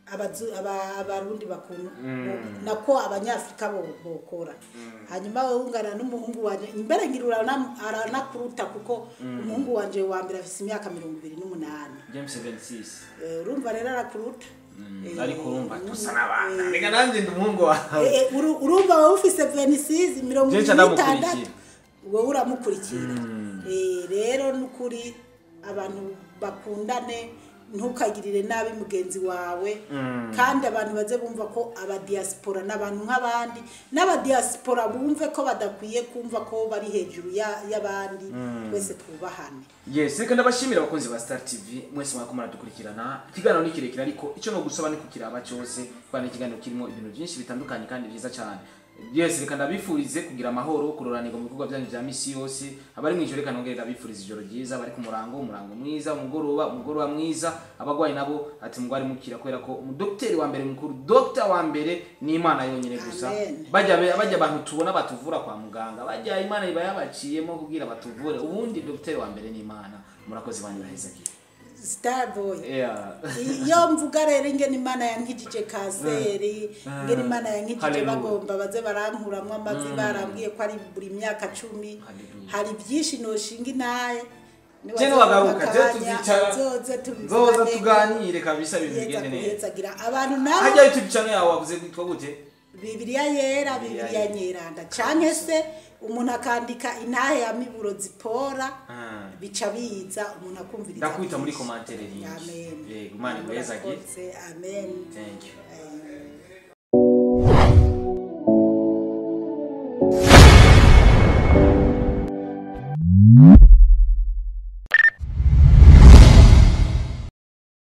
abazu- aba- abarundi bakuru nako abanyafurika bo- bokora hanyuma wowe ungana n'umuhungu wanje imbere ngira urana- aranakuruta kuko umuhungu wanje wa mbere afise imyaka mirongo ibiri n'umunani james 26 Eh, urumva rero arakuruta Eh, ariko urumva mm, tusa n'abana eh, reka nanjye ndi umuhungu wawe Eh, eh, uru- urumva wowe ufise venisizi mirongo Jewe ibiri nca n'itandatu ndamukurikira. wowe uramukurikira Eh, rero nukuri abantu bakundane ntukagirire nabi mugenzi wawe kandi abantu baze bumva ko abadiyasipora ni abantu nk'abandi n'abadiyasipora bumve ko badakwiye kumva ko bari hejuru ya- y'abandi twese twubahane yes reka ndabashimira abakunzi ba star tv mwese mwako muradukurikirana ikiganiro ni kirekire ariko icyo no gusaba ni kukiraba cyose kubera ni ikiganiro kirimo ibintu byinshi bitandukanye kandi byiza cyane yes reka ndabifurize kugira amahoro kuroranirwa mu bikorwa byanyu bya misi yose abari mu ijoro reka nongere ndabifuriza ijoro ryiza abari ku murango umurango mwiza umugoroba umugoroba mwiza abagwayi nabo ati mugwari mukira kubera ko umudokiteri wa mbere mukuru dogita wa mbere ni imana yonyine gusa Amen. bajya bajya abantu tubona batuvura kwa muganga bajya imana iba yabaciyemo kugira batuvure ubundi dogiteri wa mbere ni imana murakoze banyu bahezagiye starboy yeah. iyo mvuga rero ingene imana yankijije kanseri ingene imana yankijije Hallelujah. bagomba baze barankuramwo amazi barambwiye ko ari buri myaka cumi Hallelujah. hari byinshi noshinga inaye Je niwagaruka, je tuzicara, zoze zoza tuganire kabisa ibintu yeza bigende neza kuhezagira abantu nabo hajya youtube channel yawe wavuze kwitwa gute bibiliya yera Bibiliya bibiliya nyeranda canke se umuntu akandika intahe ya miburo zipora Ah. bica biza umuntu akumviriza ndakwita muri byinshi. komantere nyinshi amen yego imana iguhezage Murakoze, amen thank you Eh,